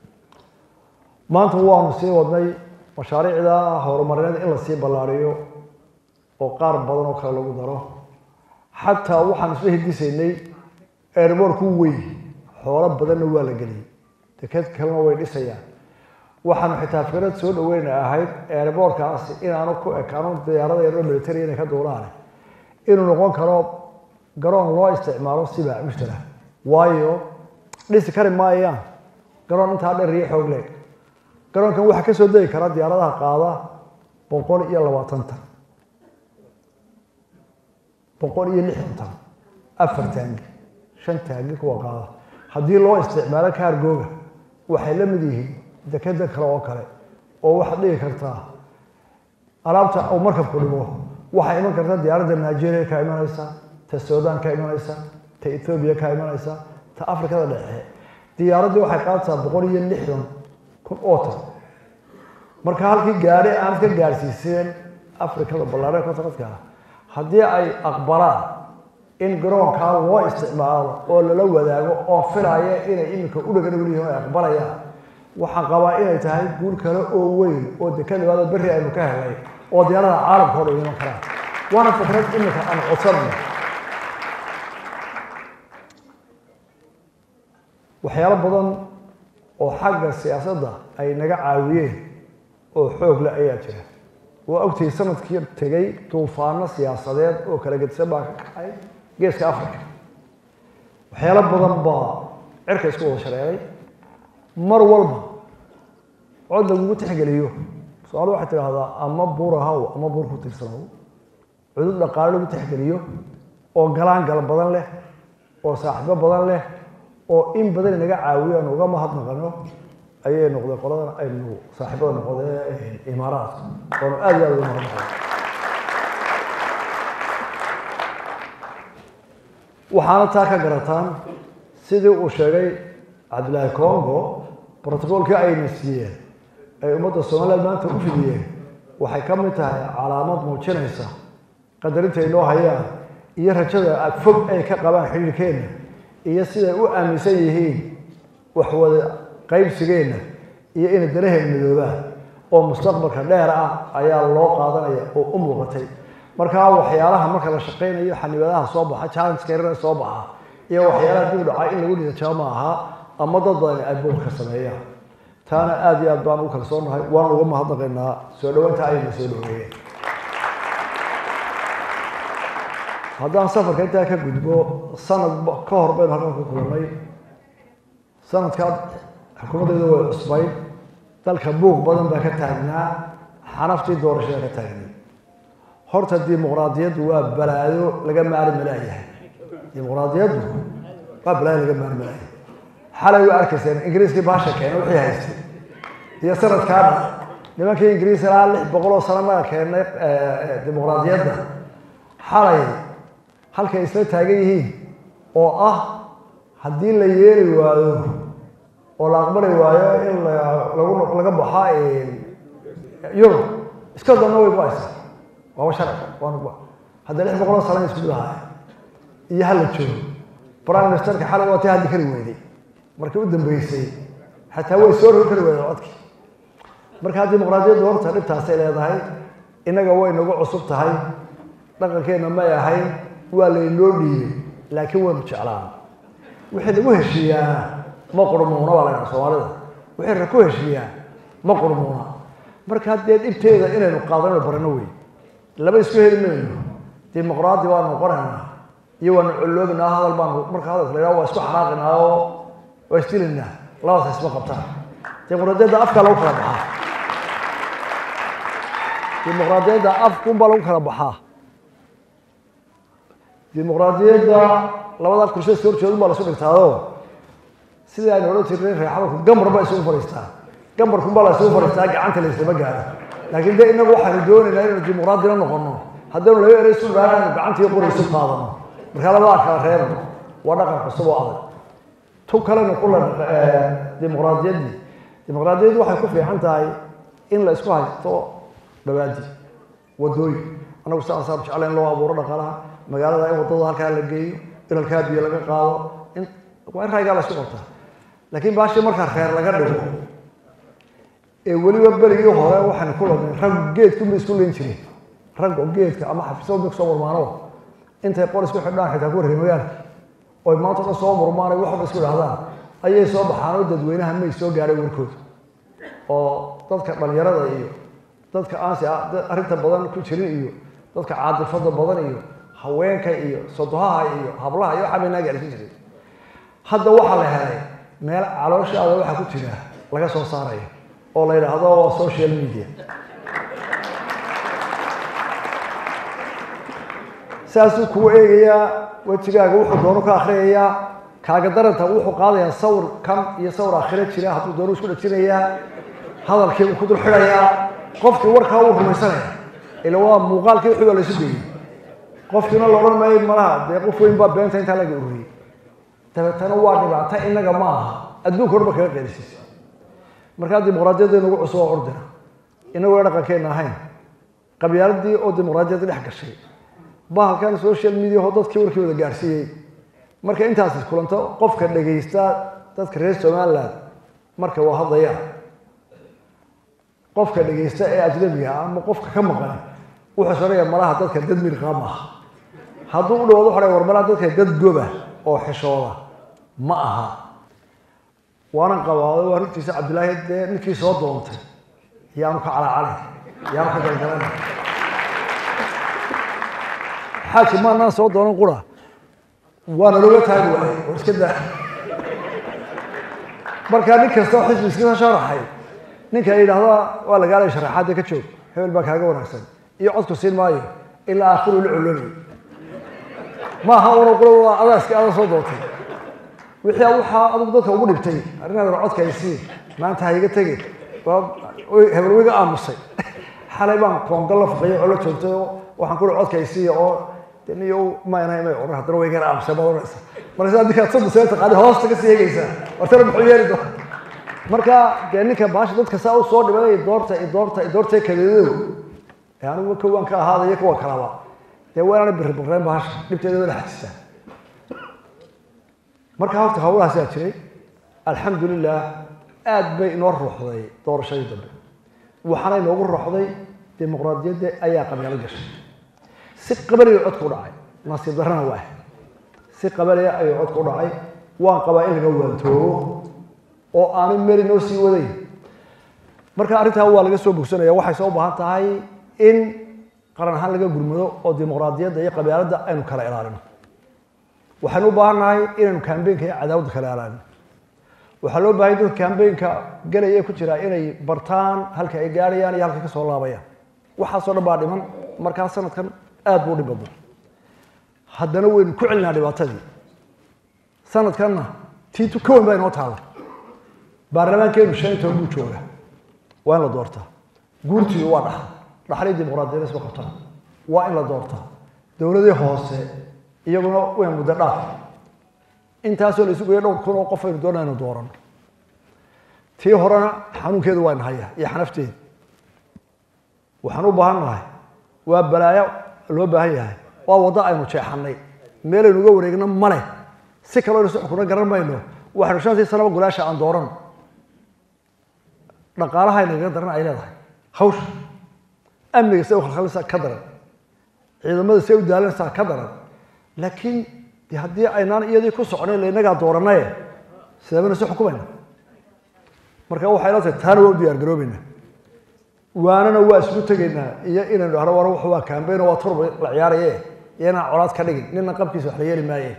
maanta waanu sii wadnay mashaariicda horumarineed in lasii ballaariyo oo qaar badan oo kale lagu daro xataa waxaan isla hidisaynay airboorku weyn xoolo badanna waa la geliyey deked kalena way dhisayaan waxaanu xitaa fikrad soo dhaweyna ahayd airboorkaasi inaanu ku ekaano diyaarada yaroo military inay ka duulaan inuu noqon karo garoon loo isticmaalo sibaa mushtara waayo dhisi kari maayaan garoon intaa dheer iyo xoog leeg garoonkan waxaa ka soo degi kara diyaaradaha qaada boqol iyo labaatan tan boqol iyo lixdan tan afar taangi shan taangi kuwa qaada haddii loo isticmaalo kaargooga waxay la mid yihiin dekeda kale oo kale oo waxaad dhigi kartaa alaabta uu markabku dhigo waxaa iman karta diyaaradda nigeria ka imanaysa ta sudan ka imanaysa ta ethoobiya ka imanaysa ta afrikada dhexe diyaaraddii waxay qaadataa boqol iyo lixdan kun oo tan marka halkii gaari aanad ka gaarsiiseen afrikada ballaaree kontaradka haddii ay aqbalaan in garoonkaa loo isticmaalo oo lala wadaago oo filaya inay iminka u dhagan weliyihin ay aqbalayaan waxaan qabaa inay tahay guul kale oo weyn oo dekad labaada berri aynu ka helay oo diyaarada caalamka o dhan iman karaan waana fikrad iminka aan codsanayno waxyaalo badan oo xagga siyaasadda ay naga caawiyeen oo xoog le ayaa jira waa ogtay sanadkii tegay duufaano siyaasadeed oo kala gedisan baa ka kacay geeska africa waxyaalo badan baa cirka isku wada shareeray mar walba cod lagugu tixgeliyo su-aal waxay tidhaahdaa ama buur ahaw ama buur ku tirsanow cudud dhaqaale lagu tixgeliyo oo galaangal badan leh oo saaxiibo badan leh oo in badan inaga caawiyo aanu uga mahadnaqano ayay noqday qoladan aynu saaxiibada noqdee imaaraadka oonu aad iyo aad uga mahadnaqano waxaana taa ka garataan sidii uu sheegay cabdilaahi congo brotocoolkii ayna siiyeen ay ummadda somaliland maanta u fidiyeen waxay ka mid tahay calaamad muujinaysa qadarinta ay noo hayaan iyo rajada fog ay ka qabaan xidhiirkeenna iyo siday u aaminsan yihiin waxwada qaybsigeenna iyo inay daraheen midoobaan oo mustaqbalka dheer ah ayaa loo qaadanaya oo u muuqatay markaa waxyaalaha marka la shaqaynayo xanibaadaha soo baxa challengeka yarana soo baxa iyo waxyaalaha dib u dhacay in lagu dhiijaa ma aha ama dad badan ay buurka sameeyaan taana aada iyo aad baan ugu kalsoonahay waan uga mahadnaqaynaa soo dhawaynta ayna soo dhaweeyeen haddaan safarka intaa ka gudbo sanad ka hor baynu halkan ku kulannay sanadkaa xukuumaddeedu way cusbayd dalka buuq badan baa ka taagnaa xanaftii doorashada ka taagnay horta dimuqraadiyaddu waa balaayo laga maari malaayahay dimuqraadiyaddu waa balaayo laga maari malaayahay xalay way arkayseen ingiriiskii baasha keena wixii haystay iyo sanadkaana nimankii ingiriis ilaa lix boqol oo sano naga keenay dimuqraadiyadda xalay halkay isla taagan yihiin oo ah haddii la yeeli waayo oo la aqbali waayo in lagu laga baxa yurub iska danna way ku-aysa waaba sharci waana hadda lix boqol oo sano isku mid ahaay iyo hala joogo prime ministerka xalay waa tii haddi kari weyday markii u dambeysay xataa way soo rogi kari weyday codkii markaa dimuqraadiyaddu horta dhibtaasay leedahay innaga way nagu cusub tahay dhaqankeenna may ahayn waa laynoo dhiibay laakiin waynu jeclaan wixii lagu heshiiyaana ma qurmuuna baa laydhaha soomaalida wixii ku heshiiyaa ma qurmuuna marka haddee dhibteeda inaynu qaadanayno barano wey laba isku heli mayno dimuqraadi baanu noqonaynaa iyo waanu colloobinaa hadal baanu marka hadalka la yidhaha waa isku xanaaqinaa oo waa isdilaynaa labadaas isma qabtaan dimuqraadiyadda afkaa lagu kala baxaa dimuqraadiyadda afkunbaa lagu kala baxaa dimuqraadiyadda labada kursi soo horjeedun baa lasu dhigtaado sidii aynu odhan jirnay reexabalku gambar baa isugu fadhiistaa gambarkun baa la isugu fadhiistaa gacanta layslama gaaro laakiin de inagu waxaanu doonaynaa inaynu dimuqraadina noqono haddaynu laba erey isu dhaana aynu gacanta iyo qori isu qaadano markaa labadaa kala reebno waa dhaqan cusub oo adag tu kalena kula dimuqraadiyaddii dimuqraadiyaddu waxay ku fiican tahay in la isku haysto dhawaadi wadooyin anagu sidaasaan jecla in loo abuuro dhaqaalaha magaalada in wadada halkaa la geeyo in halkaa biyo laga qaado in waa in raygaa la isku qabtaa laakiin baashii markaa reer laga dhigo ee weliba berigii hore waxaan ku ladnay rag geedkunba isku leyn jireen raggo geedka ama xafiisada kusoo murmaano intay qol isku xidhaan xitaa ku reemayaan oy maanta dhan soo murmaan ay waxba isku idhahdaan ayay soo baxaan oo dadweynaha may soo gaadhay warkooda oo dadka dhalinyarada iyo dadka aansi arrinta badan ku jirin iyo dadka caadifada badan iyo haweenka iyo sodohaha iyo hablaha iyo waxaa bay naa gaarsiin jiray hadda waxaa la helay meel calooshaada waxaa ku jira laga soo saarayo oo la yidhaahdo waa social media saasuu kuu eegayaa wejigaaga wuxuu doono ka akhriyayaa kaaga daranta wuxuu qaadayaa sawir kan iyo sawir akhiro jira hadduu doono isku dhajinayaa hadalkii uu ku dul xidhayaa qofkii warkaa uu rumaysanaya ila waa muuqaalkii wixii baa laysu geeyey qofkiina la odhan maayo malaha dee qof weyn baa beenta intaa laga ururiyey dabeetana waa dhibaato innaga ma aha adduunka horba kaga qeelisiisa markaa dimuqraadiyadda inagu cusub oo ordina inaguna dhaqankeenna ahayn qabyaaladii oo dimuqraadiyadda dhex gashay bahalkan social media oo dadkii warkii wada gaarsiiyey marka intaas kulanto qofka dhegaysta dadka reer somaliland marka waa hadlayaan qofka dhegaysta ee ajnabiga ah ama qofka ka maqan wuxuu soonaya malaha dadka dad mirqaa maaha hadduu u dhawaado waxaa war malaha dadka dad goba oo xishooda ma aha waanan qabaado waa runtiisa cabdillaahi dee ninkii soo doontay yaanu ka calacalay yaanu ka galgalanay xaaji maanaan soo doonan qura waana looga taagi waayay war iska daa markaa nin kasta oo xisbi iska sharaxay ninka yidhaahda waa lagaalay sharaxaadda ka joog hebel baa kaaga wanaagsan iyo codku siin maayo ilaa aakhiru la colonay maaha una qura waa adaaskii ada soo doontay wixii waxaa adigu dadka ugu dhibtay arrinaadan codka ay siin maanta ha iga tegi hebel wiga aamusay xalay baan koonga la faqayo oo la joogtay oo waxaan ku codka ay siiya oo niyo mayna may oran haddana way gara aamusay ma oranaysa marka sidaa ninkaad saddex sano taqaani hoosta ka sii eegaysaa wartana muxuu yeeli doona marka dee ninka baasha dadka saa u soo dhibay doorta doorta doorta kadeedow ee anigu kowaan ka ahaadaya kuwa kalaba dee waa inaana birri birreen baasha dhibteeda wada xajisaa marka horta hawlahaasaa jiray alxamdulilah aad bay inoo ruuxday doorashadii dambe waxaana inoogu ruuxday dimuqraadiyadda ayaa qabyaalo gashay si qabaliga codka u dhacay nasiib darrana waa si qabaliga ayuu codka u dhacay waan qabaa in laga waantoobo oo aanay meel inoo sii wadayn marka arrintaa waa laga soo bogsanaya waxay soo baahan tahay in qaran ahaan laga gurmado oo dimuqraadiyadda iyo qabyaaladda aynu kala ilaalino waxaynu u baahan nahay inaynu kambeynka iyo cadaawada kala ilaalino waxaa loo baahay dadka kambeynka galaya ee ku jira inay bartaan halka ay gaarayaan iyo halka ka soo laabayaan waxaasoo dhan baa dhiman markaa sanadkan aad buu u dhib badnaa haddana waynu ku celinaa dhibaatadii sanadkanna tiitu ka weyn baa inoo taalla baarlamaankeenu shan iyo toban buu jooga waa in la doortaa guurtiidu waa dhaxal dhaxalii dimuqraadiyadda isma qabtaan waa in la doortaa dowladii hoose iyaguna way muddo dhaaf intaasoo la isu geeyo dhowr kun oo qof aynu doonaa inu doorano tii horena xanuunkeedu waa inahaya iyo xanafteeda waxaan u baahan nahay waa balaayo loo baahan yahay waa waddo aynu jeexanay meelaynu uga wareegno male si kaloo aynu si xukuna garan mayno waxaynu shantii sanaba gulaasha aan doorano dhaqaalaha nagaga daran ay leedahay hawsha amniga say u khalkhalinaysaa ka daran ciidamada say u daalanaysaa ka daran laakiin de haddii aynaan iyadii ku soconayn lainagaa dooranaye sideebana si xukumayna marka waxay la tahay taana waa u diyaar garoobayna waanana waa isku tegaynaa iyo inaynu dhahno war wuxu waa kambeyn waa turba la ciyaaraye iyo inaan colaad ka dhigin nina qabkiisa wax la yeeli maaye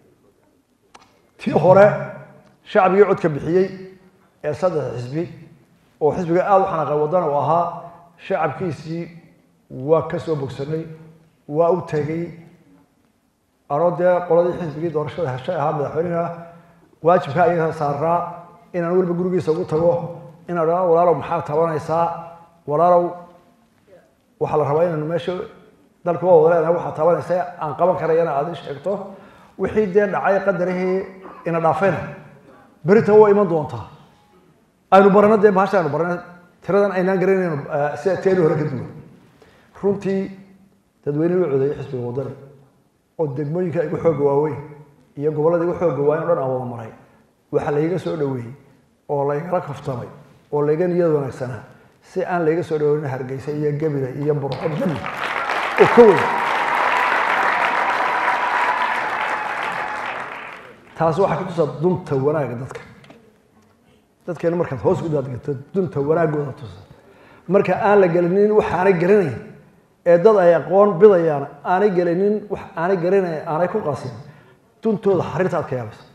tii hore shacbigii codka bixiyey ee saddex xisbi oo xisbiga aada u xanaaqay wadana uu ahaa shacabkiisii waa ka soo bogsanay waa u tegey anoo dee qoladii xisbigii doorashada heshay ahaa madaxweynaha waajibka ayaga saaraa inaan weliba gurigiisa ugu tago inaan dhaa walaalow maxaa tabanaysaa walaalow waxaa la rabaa inaanu meesha dalka waa wada leenahay waxaa tabanaysa aan qaban karayana aad ii sheegto wixii dee dhacay qadarihii ina dhaafayna berita waa iman doontaa aynu barano dee bahasha aynu barano tiradan aynaan garanayno sida teeni hore ka duwan runtii dadweyne u codeeyey xisbiga wadani oo degmooyinka igu xooga waaweyn iyo gobollada igu xooga waaweyn o dhan aan wada maray waxaa layga soo dhoweeyey oo laygala kaftamay oo layga niyad wanaagsanaa si aan layga soo dhoweynin hargeysa iyo gebile iyo burco jami oo ka weyn taasi waxaa ka tusaa dunta wanaagga dadka dadkeena markaad hoos u daadgato dunta wanaaggooda tusa marka aan la gelinin waxaanay garanayn ee dad ay aqoon bidayaan aanay gelinin wax aanay garanayn aanay ku qasin duntooda xariirta aad ka yaabaysa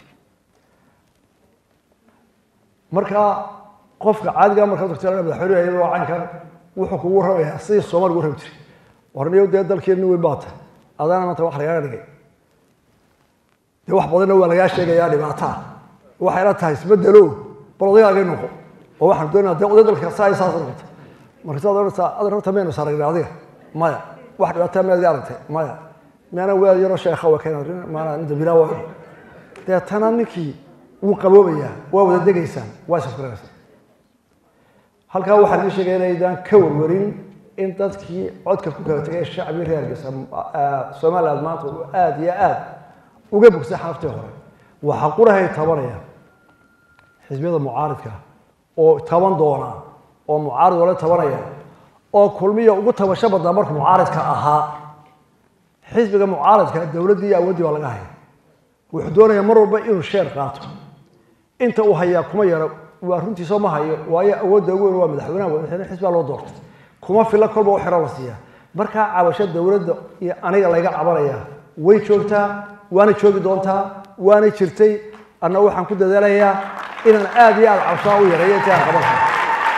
marka qofka caadiga markaad tagto madaxweyne iyadoo caynkan wuxuu kugu rabayaa sidii soomaali ugu rabi jiray warniyo dee dalkeeni weyn baa tahay adaana maanta wax lagaaga dhigay dee wax badanna waa lagaa sheegayaa dhibaataa waxay la tahay isbedelo bal odaygaagay noqo oo waxaan doonaa dee oday dalka saa saas noqota marka saad odhanaysaa adan horta maynu saragnay adiga maya wax dhibaataa miyaad iga aragtay maya miyaana weel yaroo sheekha waa keen maana inta bilaa waa deetana ninkii wuu qaboobayaa waa wada degaysaan waa isafgaranaysaan halkaa waxaan idin sheegaya inaydaan ka warwarin in dadkii codka ku kala tegay shacbii reer hargeysa somaliland maanta uu aada iyo aada uga bogsay xanaftii hore waxaa qurahay tabanaya xisbiyada mucaaridka oo taban doona oo mucaarid wala tabanaya oo kulmiya ugu tabasho badnaa markuu mucaaridka ahaa xisbiga mucaaridka dowladdii iyo awooddii baa laga haya wuxuu doonayaa mar walba inuu sheer qaato inta uu hayaa kuma yaro waa runtiisoo ma hayo waayo awoodda ugu weyn waa madaxweynaha madaxweyne xisbaa loo doortay kuma filla kolba u xiro la siiya markaa cabasho dowladda iyo aniga layga cabanaya way joogtaa waana joogi doontaa waana jirtay anna waxaan ku dadaalayaa inaan aada iyo aada cabshaa u yareeyo intii aan qaban karo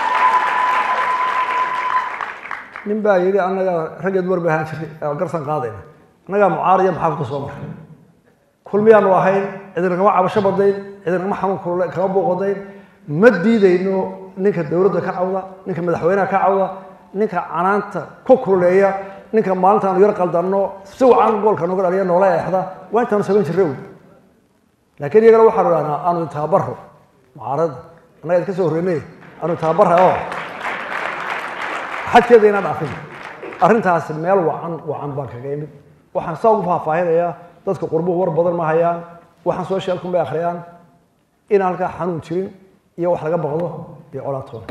nin baa yidhi annaga raggeed war bay ahaan jiray garsan qaadayna annagaa mucaariya maxaafadka soo maray kulmiyaanu ahayn cidina kama cabasho badayn cidina kama xanuun kulule kama booqadayn ma diidayno ninka dowladda ka cawda ninka madaxweynaha ka cawda ninka canaanta ku kululeeya ninka maalintaanu yar qaldanno si wacan goolka noga dhaliya noola eexda waa intaanu samayn jirre wey laakiin iyagana waxaanu idhahnaa aanu taabaro mucaaradda annaga idinka soo horreynay aanu taabara oo xadkeeda inaan dhaafin arrintaasi meel wacan wacan baan kaga imid waxaan saa ugu faahfaahinayaa dadka qurbuhu war badan ma hayaan waxaan socialkun bay akhriyaan in halkaa xanuun jirin iyo wax laga baqdo iyo colaatoona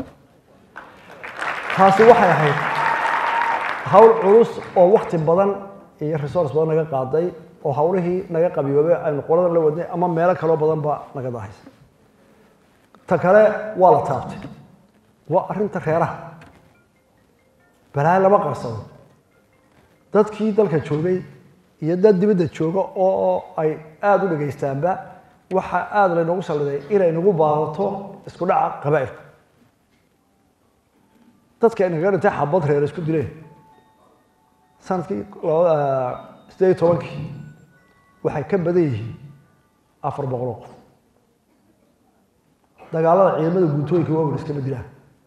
taasi waxay ahayd hawl culus oo wakti badan iyo resource badan naga qaaday oo hawlihii naga qabiyoobay aynu qoladan la wadnay ama meelo kaloo badan ba naga dahaysa ta kale waa la taabtay waa arrinta reeraha balaayo lama qarsado dadkii dalka joogay iyo dad dibadda jooga oo ay aada u dhegaystaanba waxaa aada laynoogu salliday inay nagu baadato isku dhaca qabaa'ilka dadka inaga dhintay xabad reer isku dileen sanadkii sideed iyo tobankii waxay ka badan yihiin afar boqoloo qof dagaalada ciidamada guntooyinka waaweyn iskama dilaan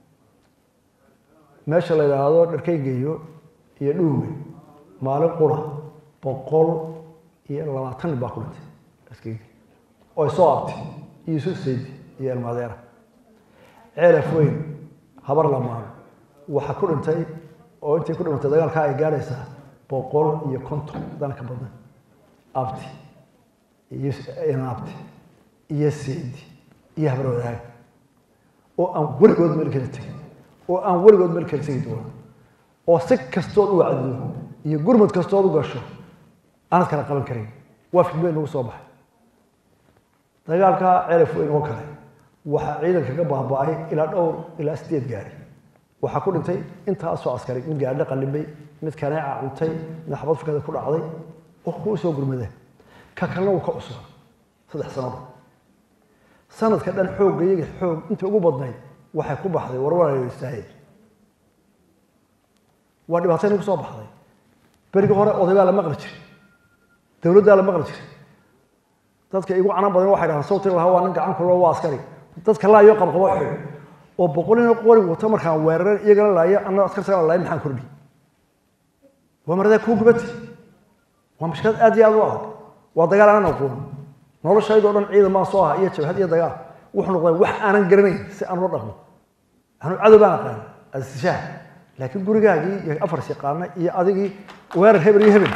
meesha la yidhaahdo dharkeygeeyo iyo dhuume maalin qura boqol iyo labaatan nin baa ku dhintay askeyga oo soo abtay iyo yusuf saydi iyo elmaadeera ceelaf weyn habar lamaano waxaa ku dhintay oo intay ku dhimatay dagaalkaa ay gaadhaysaa boqol iyo konton dana ka badan abti iyo inaabti iyo saydi iyo habar wadaag oo aan weligood meel kala tegin oo aan weligood meel kala tegi doono oo si kastood u wacdido iyo gurmud kastood u gasho aanad kala qaban karin waa fidmeen nagu soo baxay dagaalkaa celaf weyn oo kale waxaa ciidanka ka baaba'ay ilaa dhowr ilaa sideed gaari waxaa ku dhintay intaasoo askari mid gaadho qalibay mid kaneeca cuntay mid xabad fikada ku dhacday oo kuu soo gurmadeen ka kalena uu ka cusub saddex sanado sanadka dhan xoogga iyaga xoog inta ugu badnayd waxay ku baxday warwaraystaahey waa dhibaatay nagu soo baxday berigii hore odaybaa la maqli jiray dowladdaa la maqli jiray dadka igu canan badan waxay dhahaan sawtiga lahaa waa nin gacan kulo waa askari dadka laayo qabqabo xoog oo boqolina qori wato markaan weeraran iyagana laaya anna askar sagaa laaya maxaan kordhi waa maradaa kuu gubati waa mashkilad aad iyo aad u adag waa dagaal aanan aqoon noloshaydoo dhan ciidan baan soo aha iyo jabhad iyo dagaal wuxuu noqday wax aanan garanayn si aan ula dhaqmo anu cadow baan aqaan asishaah laakiin gurigaagii iyo afars yaqaana iyo adigii weerar hebel iyo hebel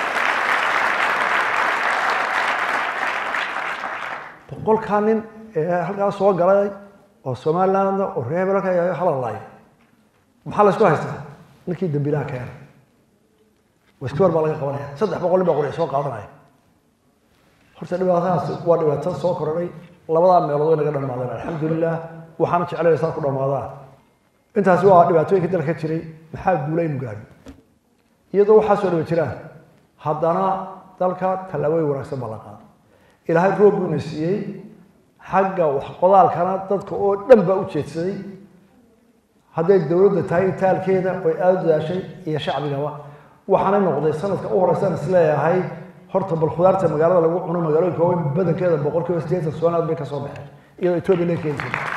boqolkaa nin ee halkaas soo galay oo somaliland oo reer hebel halkaa yahay halalaayo maxaa la isku haystaa ninkii dambiilaha keena waskibar baa laga qabanaya saddex boqol nin baa qori soo qaadanaya horta dhibaatadaas waa dhibaato soo korodhay labadaa meelood way naga dhammaadeen alxamdulilah waxaana jeclayna saa ku dhammaadaan intaasi waa dhibaatooyinka dalka ka jiray maxaa guulaynu gaadhi iyadoo waxaa soo dhiba jiraan haddana dalka tallaabooyin wanaagsan baa la qaaday ilaahay roob buuna siiyey xagga wax qodaalkana dadka oo dhan baa u jeedsaday hadday dowladda tahay taalkeeda oy aada u dadaashay iyo shacbigaba waxaanay noqday sanadka u horeysaan isleeyahay horta bal khudaarta magaalada lagu cuno magaalooyinka waaweyn badankeeda boqol kiiba sideetan somaliland bay ka soo baxeen iyadoo etoobiya laga keeni jiray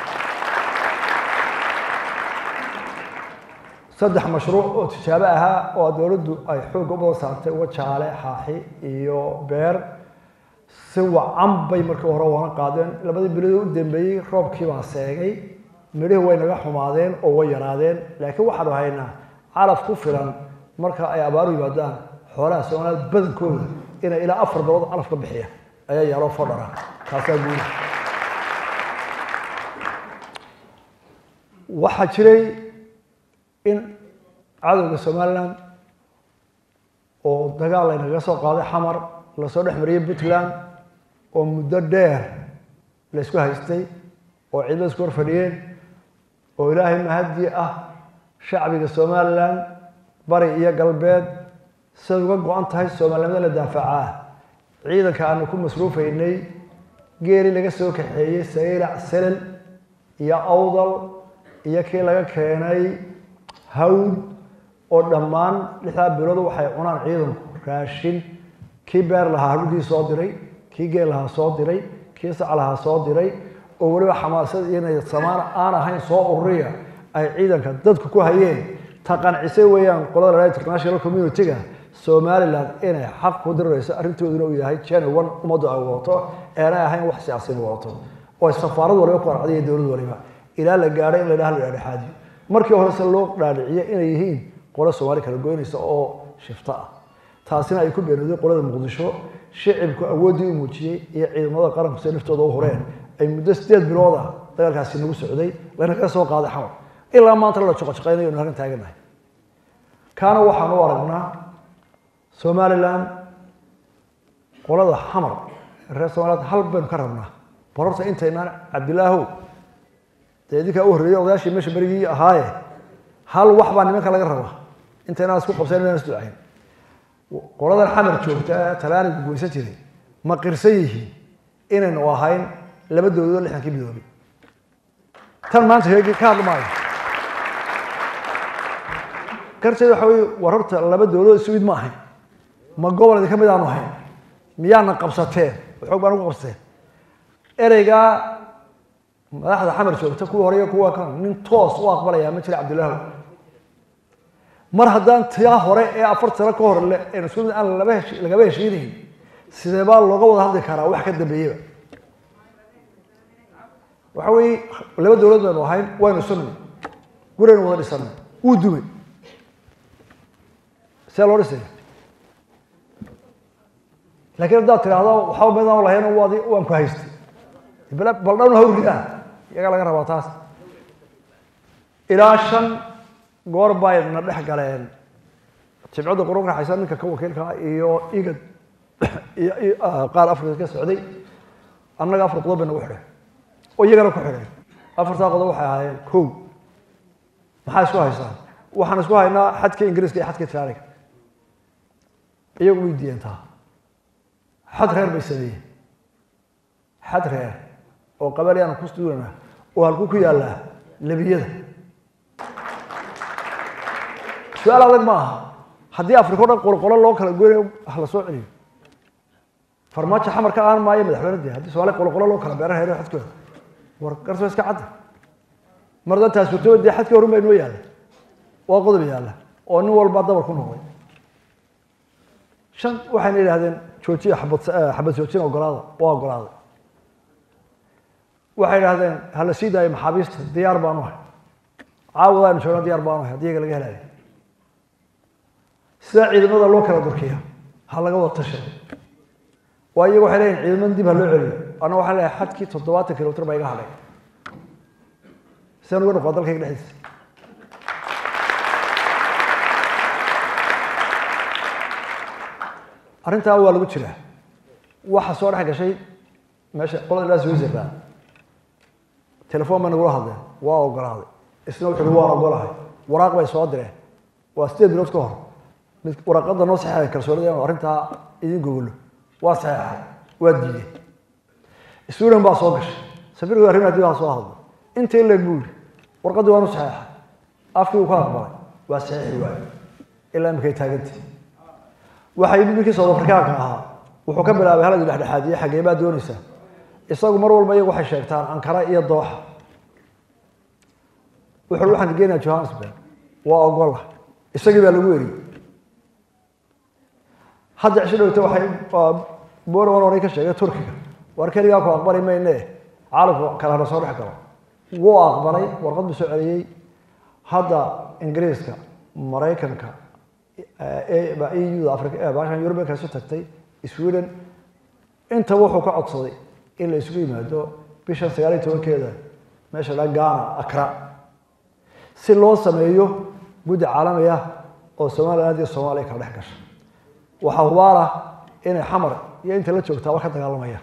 saddex mashruuc oo tijaabo ahaa oo dowladdu ay xoogga u badan saartay wajaale xaaxi iyo beer si wacan bay markii hore wana qaadeen labadii bilood u dambeeyey roobkii baa seegay midhihii way naga xumaadeen oo way yaraadeen laakiin waxaanu haynaa calaf ku filan marka ay abaaru yimaadaan xoolaha somaliland badankooda inay ilaa afar bilood calaf ka bixiya ayaa yaaloo fodhara taasaa guuda waxaa jiray in cadowga somaliland oo dagaal laynaga soo qaaday xamar lasoo dhex mariyey puntland oo muddo dheer la isku haystay oo ciidamada isku hor fadhiyeen oo ilaahay mahadii ah shacbiga somaliland bari iyo galbeed siday uga go-an tahay soomaalinimada la daafacaa ciidanka aanu ku masruufaynay geeli laga soo kaxeeyey saylac selel iyo awdal iyo kii laga keenay hawd oo dhammaan lixdaa bilood waxay cunaan ciidanku raashin kii beer lahaa hawdii soo diray kii geel lahaa soo diray kii sac lahaa soo diray oo weliba xamaasad iyo samaan aan ahayn soo ururiya ay ciidanka dadku ku hayeen ta qancisay weeyaan qolada la international community-ga somaliland inay xaq ku dirirayso arrintooduna uu yahay genuwan ummaddu ay wadato aanay ahayn wax siyaasiin wadato oo safaarad waliba ku arcday iyo dowlad waliba ilaa la gaadhay in la dhaha la dhexaadiyo markii horese loo dhaadhiciyo inay yihiin qolo soomaali kala goynaysa oo shifto ah taasina ay ku beenooday qolada muqdisho shicibku awooddii u muujiyey iyo ciidamada qaranku se naftooda u horeen ay muddo sideed bilood ah dagaalkaasi nagu socday lanagaga soo qaaday xamar ilaa maanta la joqojoqaynayo halkan taaganahay kaana waxaan u aragnaa somaliland qolada xamar reer somaliland hal baynu ka rabnaa bal horta intaynaan cabdilaahow dee idinkaa u horreeyey odayaashii meesha berigii ahaaye hal wax baa nimanka laga rabaa intaynaan isku qabsayn inaan isducayn qoladan xamar joogta talaanigu goysan jiray ma qirsan yihiin inaynu ahayn laba dowladood lixdankii midoobay tan maanta sheegi ka hadli maayo garteed waxa weye war horta laba dowladood isu mid ma ahayn ma gobol idinka mid aanu ahayn miyaana qabsateen xoog baan ugu qabsateen ereygaa madaxda xamar joogta kuwa hore iyo kuwa kan nin toos u aqbalaya ma jira cabdilaahu mar haddaan tia hore ee afar sano ka hor le- ee isku mid aan laba hesh- lagaba heshiinayn sidee baa looga wada hadli karaa wax ka dambeeyaba waxa weeye laba dowlad baynu ahayn waynu isu nimid guraynu wada dhisanay wuu dumay see loo dhisaya laakiin haddaad tidhaahdo waxba midaan lahayn waad waan ku haystay bal bal dhan ha uridaa iyagaa laga rabaa taas ilaa shan goor bayna dhex galeen jimcadda qurun raxaysa ninka ka wakiilka ah iyo igad iyo iyo, ah, qaar afrika ka socday annaga afar qodob bay nagu xidheen oo iyagana ku xidheen afartaa qodob waxay ahaayeen kow maxaa isku haysaan waxaan isku haynaa xadka ingiriiska iyo xadka itaaliga iyagu way diideen taa xad reer bay sameeyeen xad reer oo qabaliyaan ku stuurana oo halku ku yaallaa lebiyada su-aal adag ma aha haddii afrika o dhan qolqolo loo kala goynayo ha la soo celiyo farmaajo xamarka aan maayo madaxweyne dee haddii soomaaliya qolqolo loo kala beera heero xadkooda war garso iska cadda mar haddaan taas jirto dee xadkii horun baa inoo yaalla waa qodob yaalla oo nin walba dabar ku noqday shan waxayna yidhahdeen joojiya xabad eh, xabad joojin ogolaada waa ogolaaday waxay yidhahdeen ha la sii daayo maxaabiista diyaar baanu ahay caawadaanu joogna diyaar baanu ahay haddii iyaga laga helayo sida ciidamada loo kala durkiya ha laga wada tashado waa iyagu waxay leeyihin ciidamada dib ha loo celiyo anna waxaan leeyahay xadkii toddobaatan kilomitr baa iga hadhay sidaan uga noqdaa dalkayga dhexdiisa arrintaa waa lagu jiraa waxa soo dhex gashay meesha qolada ilaa switzerland telefoon bay nagula hadleen waa ogolaaday isna wuxuu uhi waan ogolahay waraaq bay soo direen waa sideed bilood ka hor mid waraaqada noo saxeexay kalsoonida inuu arrintaa idin gogolo waa saxeexay waa diideen sweden baa soo gashay safiirku arrimaha dib ha soo hadlo intii leeg buu yidhi warqaddii waanu saxeexay afkii uu ka aqbalay waa saxeexi waaye ilaa imikay taagantii waxaa yimid ninkii south afrikaanka ahaa wuxuu ka bilaabay haladii dhexdhexaadiye xaggee baa doonaysaa isagu mar walba iyagu waxay sheegtaan ankara iyo dooxa wuxuu waxaan geenayaa johannesburg waa ogola isagii baa lagu eriyey hadda cisho dhowta waxay boorwan horay ka sheegay turkiga war keligaa ku aqbali mayne caalamku kale hana soo dhex galo wuu aqbalay warqad buu soo celiyey hadda ingiriiska maraykanka eu africa baashan yurubiyanka isu tagtay sweden intaba wuxuu ka codsaday in la isugu yimaado bishan sagaal iyo tobankeeda meesha la ghana akra si loo sameeyo guddi caalami ah oo somaliland iyo soomaaliya kala dhex gasha waxaa hubaal ah inay xamar iyo inta la joogtaa war ka dagaalamayaan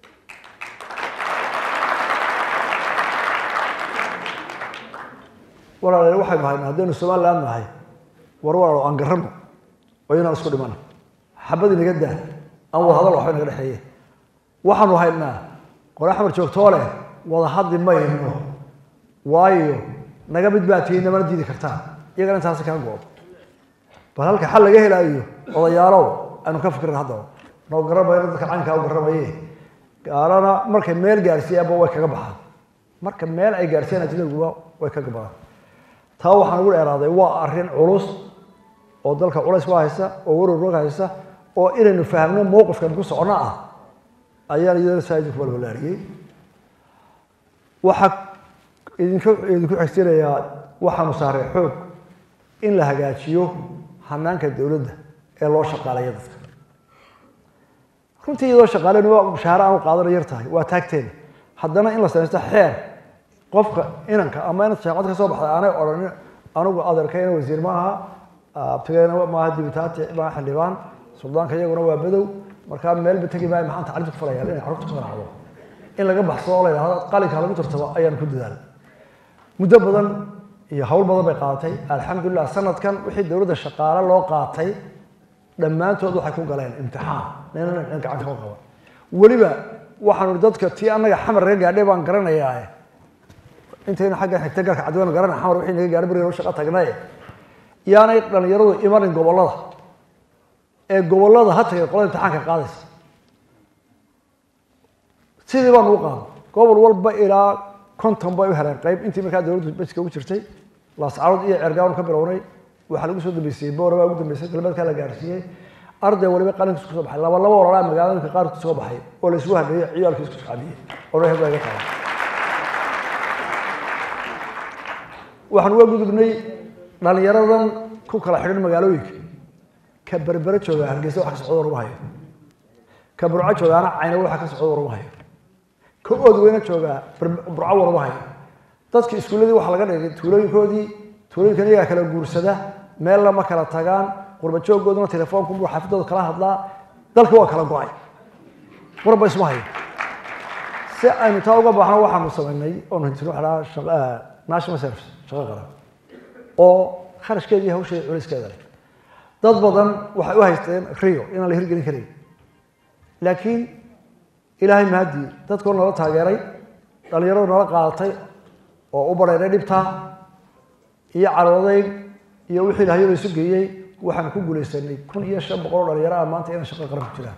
walaalayaal waxaynu haynaa haddaynu somaliland nahay war walaalo aan garano oo inaan isku dhimana xabad inaga daa aan wada hadal waxba inaga dhexeeye waxaanu haynaa qole xamar joogtoo leh wada hadli mayno waayo naga mid baa tihiin namana diidi kartaan iyagana intaasi kaa go-o bal halka xal laga helaayo odayaalow aynu ka fikrin haddaba noo garamayo dadka caynkaa u garamaye gaalana markay meel gaarsiiyaanba way kaga baxaan marka meel ay gaarsiiyaan ajnaguba way kaga baxaan taa waxaan ugu dheeraaday waa arrin culus oo dalka culays ku haysa oo warwarwag haysa oo inaynu fahamno mowqifkan ku socono ah ayaan iyadana saa idinku balbalaariyey waxaa idinku idinku xigsiinayaa waxaanu saaray xoog in la hagaajiyo hanaanka dowladda ee loo shaqaaleeya dadka runtii iyadoo shaqaaleyn waa mushaahare aan u qaadana yar tahay waa taagteeda haddana in la samaysto xeer qofka inanka ama inad shaaqad ka soo baxday aanay odhanin anigu adeerkayna wasiir ma aha abtigayna maaha dibitaati maaha xildhibaan suldaanka iyaguna waa bedow markaa meelba tegi maayo maxaan tacliimta ku falayaa inay carruurta ku raacdo in laga baxsado oo la yidhahdo qalinka lagu tartabo ayaan ku dadaalay muddo badan iyo hawl badan bay qaadatay alxamdulilah sanadkan wixii dowladda shaqaale loo qaatay dhammaantood waxay ku galeen imtixaan nina gacan kama qaban weliba waxaanu dadka tii annaga xamar naga gaadhay baan garanayaa intaynu xagga xigta garka cadweynu garana xamar wixii naga gaadhay bariga shaqa tagnaye yaanay dhalinyaradu imanin gobollada ee gobollada ha tagay qolada imtixaanka qaadaysa sidii baan ugu qaado gobol walba ilaa konton bay u heleen qayb intii markaa dowladdu baska ugu jirtay laascarood iyo cergaanu ka bilownay waxaa lagu soo dambeysiyey boora baa ugu dambeysay galbeedkaa la gaarsiiyey arday waliba qalinkiis kusoo baxay laba laba ololaa magaalooyinka qaar kusoo baxay oo la isugu hadheeyey ciyaalkiis ku socodiyey oo reer baa iga tahay waxaan uga gudubnay dhalinyaradan ku kala xidhan magaalooyinka ka berbere jooga hargeysa wax ka socdo waruma hayo ka burco joogaana cayna waxa ka socdo waruma hayo ka oodweyne joogaa burco waruma hayo dadka iskuulladii waxaa laga dhigay tuulooyinkoodii tuulooyinkan iyagaa kala guursada meel lama kala tagaan qurba jooggooduna telefoonku buu xaafidooda kala hadlaa dalka waa kala go-ay warba isma hayo si aynu taa uga baxno waxaanu samaynay oonu hintin waxa dhaha national service shaqo qaran oo kharashkeedii hawsheeda culiskeeda leh dad badan waxay u haysteen rio inaan la hirgelin karin laakiin ilaahay mahadii dadkoo nala taageeray dhalinyaradu nala qaadatay oo u bareeray dhibtaa iyo caroodayn iyo wixii ilaahyo la isu geeyey waxaan ku guulaysanay kun iyo shan boqol oo dhalinyaro ah maanta inay shaqo qaran ku jiraan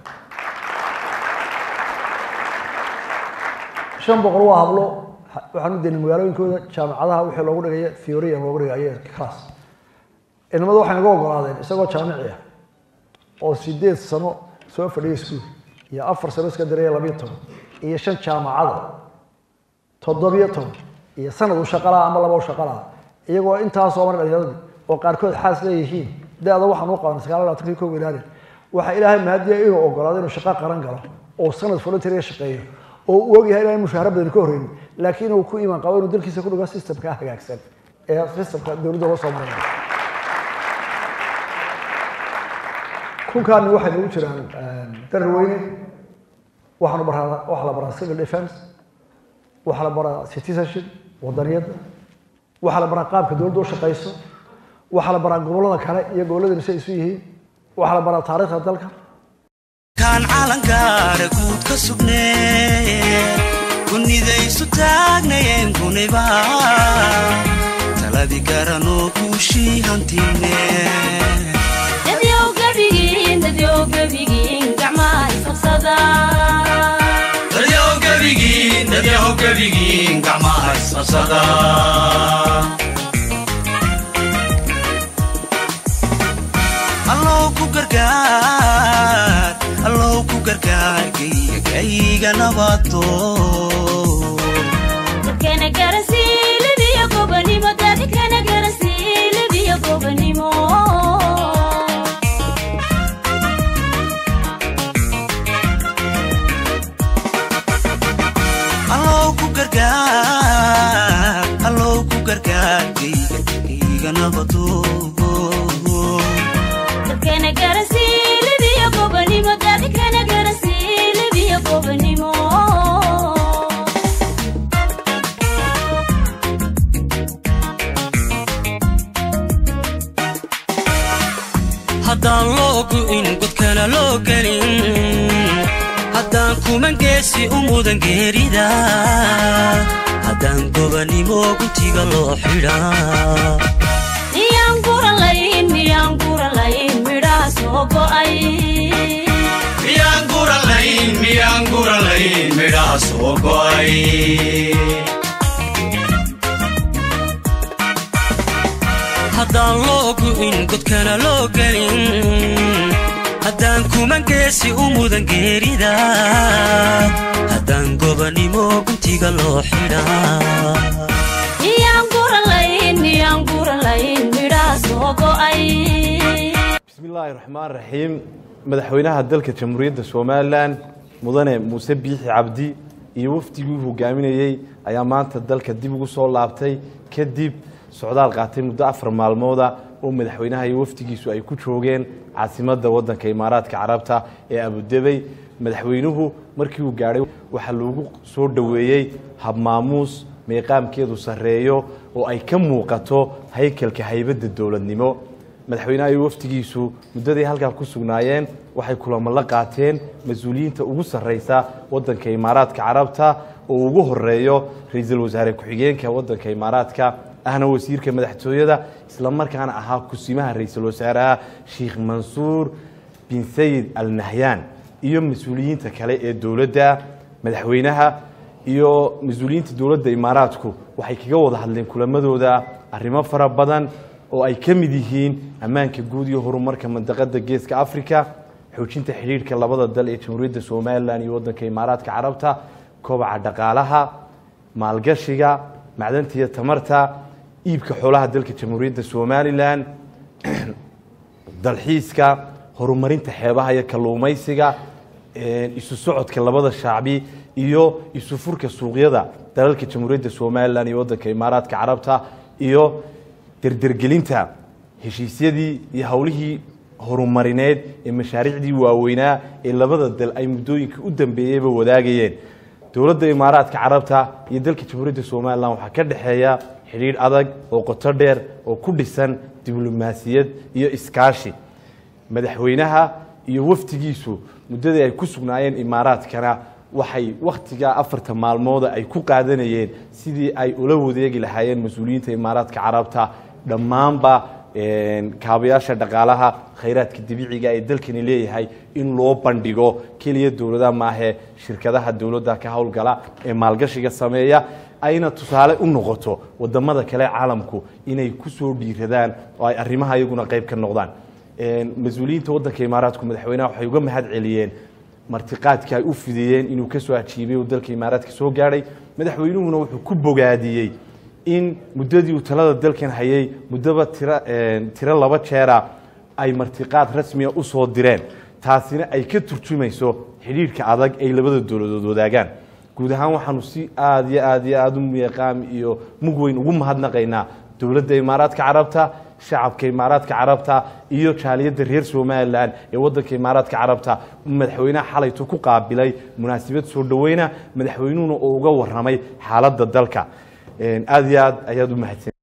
shan boqol waa hablo waxaan u daynay magaalooyinkooda jaamacadaha wixii loogu dhigaya theoria loogu dhigayo class inamadu waxay naga ogolaadeen isagoo jaamici ah oo sideed sano soo fadhiyay iskuul iyo afar sano iska diraya labiyo toban iyo shan jaamacada toddobiyo toban iyo sanad u shaqalaa ama laba u shaqalaa iyagoo intaasoo mar dhalinyaradii oo qaarkood xaas leeyihiin da-da waxaan u qabanay sagaal labaatankii kow ilaalin waxaa ilaahay mahadiya inuu ogolaado inuu shaqo qaran galo oo sanad volunteeriga shaqeeyo oo uu ogyahay inaan mushaahara badan ka horreynin laakiin uu ku iman qabo inuu dalkiisa ku dhigo systemka hagaagsan ee systemka dowladda loo soo maray kunkaani waxay nagu jiraan darar weyne waxaanu baraa waxaa la baraa civil defense waxaa la baraa citizenship wadaniyadda waxaa la baraa qaabka dowladda u shaqayso waxaa la baraa gobollada kale iyo gobolladani si ay isu yihiin waxaa la baraa taariikhda dalka kaan calankaara guud ka sugnee kunidaysu taagnayeen kuniba taladii garanoo kuushii hantine dadyow gebigiin dadyow gebigiin gacmaha isqabsada dadyow gebigiin dadyow gebigiin gacmaha isqabsada allow ku gargaar allow ku gargaar gayga gayga nabato dadkana garansii libiyo gobanimo dadkana garansii libiyo gobanimo allow ku gargaar allow ku gargaar gayga gayga nabato dadkana garansii libiyo gobanimo dadkana garansii libiyo gobanimo haddaan loo gu'in godkana loo gelin haddaan kuman geesi u mudan geerida haddaan gobanimo guntiga loo xidhaa miyaan guralayn miyaan guralayn midhaha soo go'ay miyaan guralayn miyaan guralayn midhaha soo go'ay haddaan loo gu'in godkana loo gelin haddaan kuman geesi u mudan geerida haddaan gobanimo guntiga loo xidhaa miyaan guralayn miyaan guralayn midhaha soo go'ay bismi illaahi raxmaan raxiim madaxweynaha dalka jamhuuriyadda somalilan mudane muuse biixi cabdi iyo wafdigii hogaaminayey ayaa maanta dalka dib ugu soo laabtay kadib socdaal qaatay muddo afar maalmooda oo madaxweynaha iyo wafdigiisu ay ku joogeen caasimadda waddanka imaaraadka carabta ee abudebey madaxweynuhu markii uu gaadhay waxaa loogu soo dhoweeyey habmaamuus meeqaamkeedu sarreeyo oo ay ka muuqato haykalka haybadda dowladnimo madaxweynaha iyo wafdigiisu muddaday halkaa ku sugnaayeen waxay kulamo la qaateen mas-uuliyiinta ugu sarreysa waddanka imaaraadka carabta oo ugu horeeyo ra-iisul wasaare ku-xigeenka waddanka imaaraadka ahna wasiirka madaxtooyada islamarkaana ahaa kusimaha ra-iisul wasaaraha sheekh mansuur bin sayid al nahyaan iyo mas-uuliyiinta kale ee dowladda madaxweynaha iyo mas-uuliyiinta dowladda imaaraadku waxay kaga wada hadleen kulamadooda arrimo fara badan oo ay ka mid yihiin ammaanka guud iyo horumarka mandaqada geeska africa xoojinta xidhiidhka labada dal ee jamhuuriyadda somalilan iyo waddanka imaaraadka carabta kobaca dhaqaalaha maalgashiga macdanta iyo tamarta iibka xoolaha dalka jamhuuriyadda somalilan dalxiiska horumarinta xeebaha iyo kalluumaysiga isu socodka labada shacbi iyo isu furka suuqyada dalalka jamhuuriyadda somalilan iyo waddanka imaaraadka carabta iyo derdergelinta heshiisyadii iyo howlihii horumarineed ee mashaariicdii waaweynaa ee labada dal ay muddooyinka u dambeeyeyba wadaagayeen dowladda imaaraadka carabta iyo dalka jamhuuriyadda somalilan waxaa ka dhexeeya xidhiidh adag oo qoto dheer oo ku dhisan diblomaasiyad iyo iskaashi madaxweynaha iyo wafdigiisu muddadii ay ku sugnaayeen imaaraadkana waxay wakhtigaa afarta maalmooda ay ku qaadanayeen sidii ay ula wadeegi lahaayeen mas-uuliyiinta imaaraadka carabta dhammaanba kaabayaasha dhaqaalaha khayraadka dabiiciga ee dalkani leeyahay in loo bandhigo keliya dowladaha maahee shirkadaha dowladda ka howlgala ee maalgashiga sameeya ayna tusaale u noqoto wadamada kale caalamku inay ku soo dhiiradaan oo ay arrimaha iyaguna qayb ka noqdaan mas-uuliyiinta waddanka imaaraadku madaxweynaha waxay uga mahad celiyeen martiqaadka ay u fidiyeen inuu ka soo ajiibay oo dalka imaaraadka soo gaadhay madaxweynuhuna wuxuu ku bogaadiyey in muddadii uu talada dalkan hayay muddaba tira tiro laba jeera ay martiqaad rasmiya u soo direen taasina ay ka turjumayso xidhiidhka adag ay labada dowladood wadaagaan guud ahaan waxaanu si aada iyo aad iyo aada u miiqaam iyo mug weyn ugu mahadnaqaynaa dowladda imaaraadka carabta shacabka imaaraadka carabta iyo jaaliyadda reer somalilan ee waddanka imaaraadka carabta madaxweynaha xalaytu ku qaabilay munaasabad soo dhoweyna madaxweynuhuna oo uga warramay xaaladda dalka aada iyo aad ayaad u mahadsan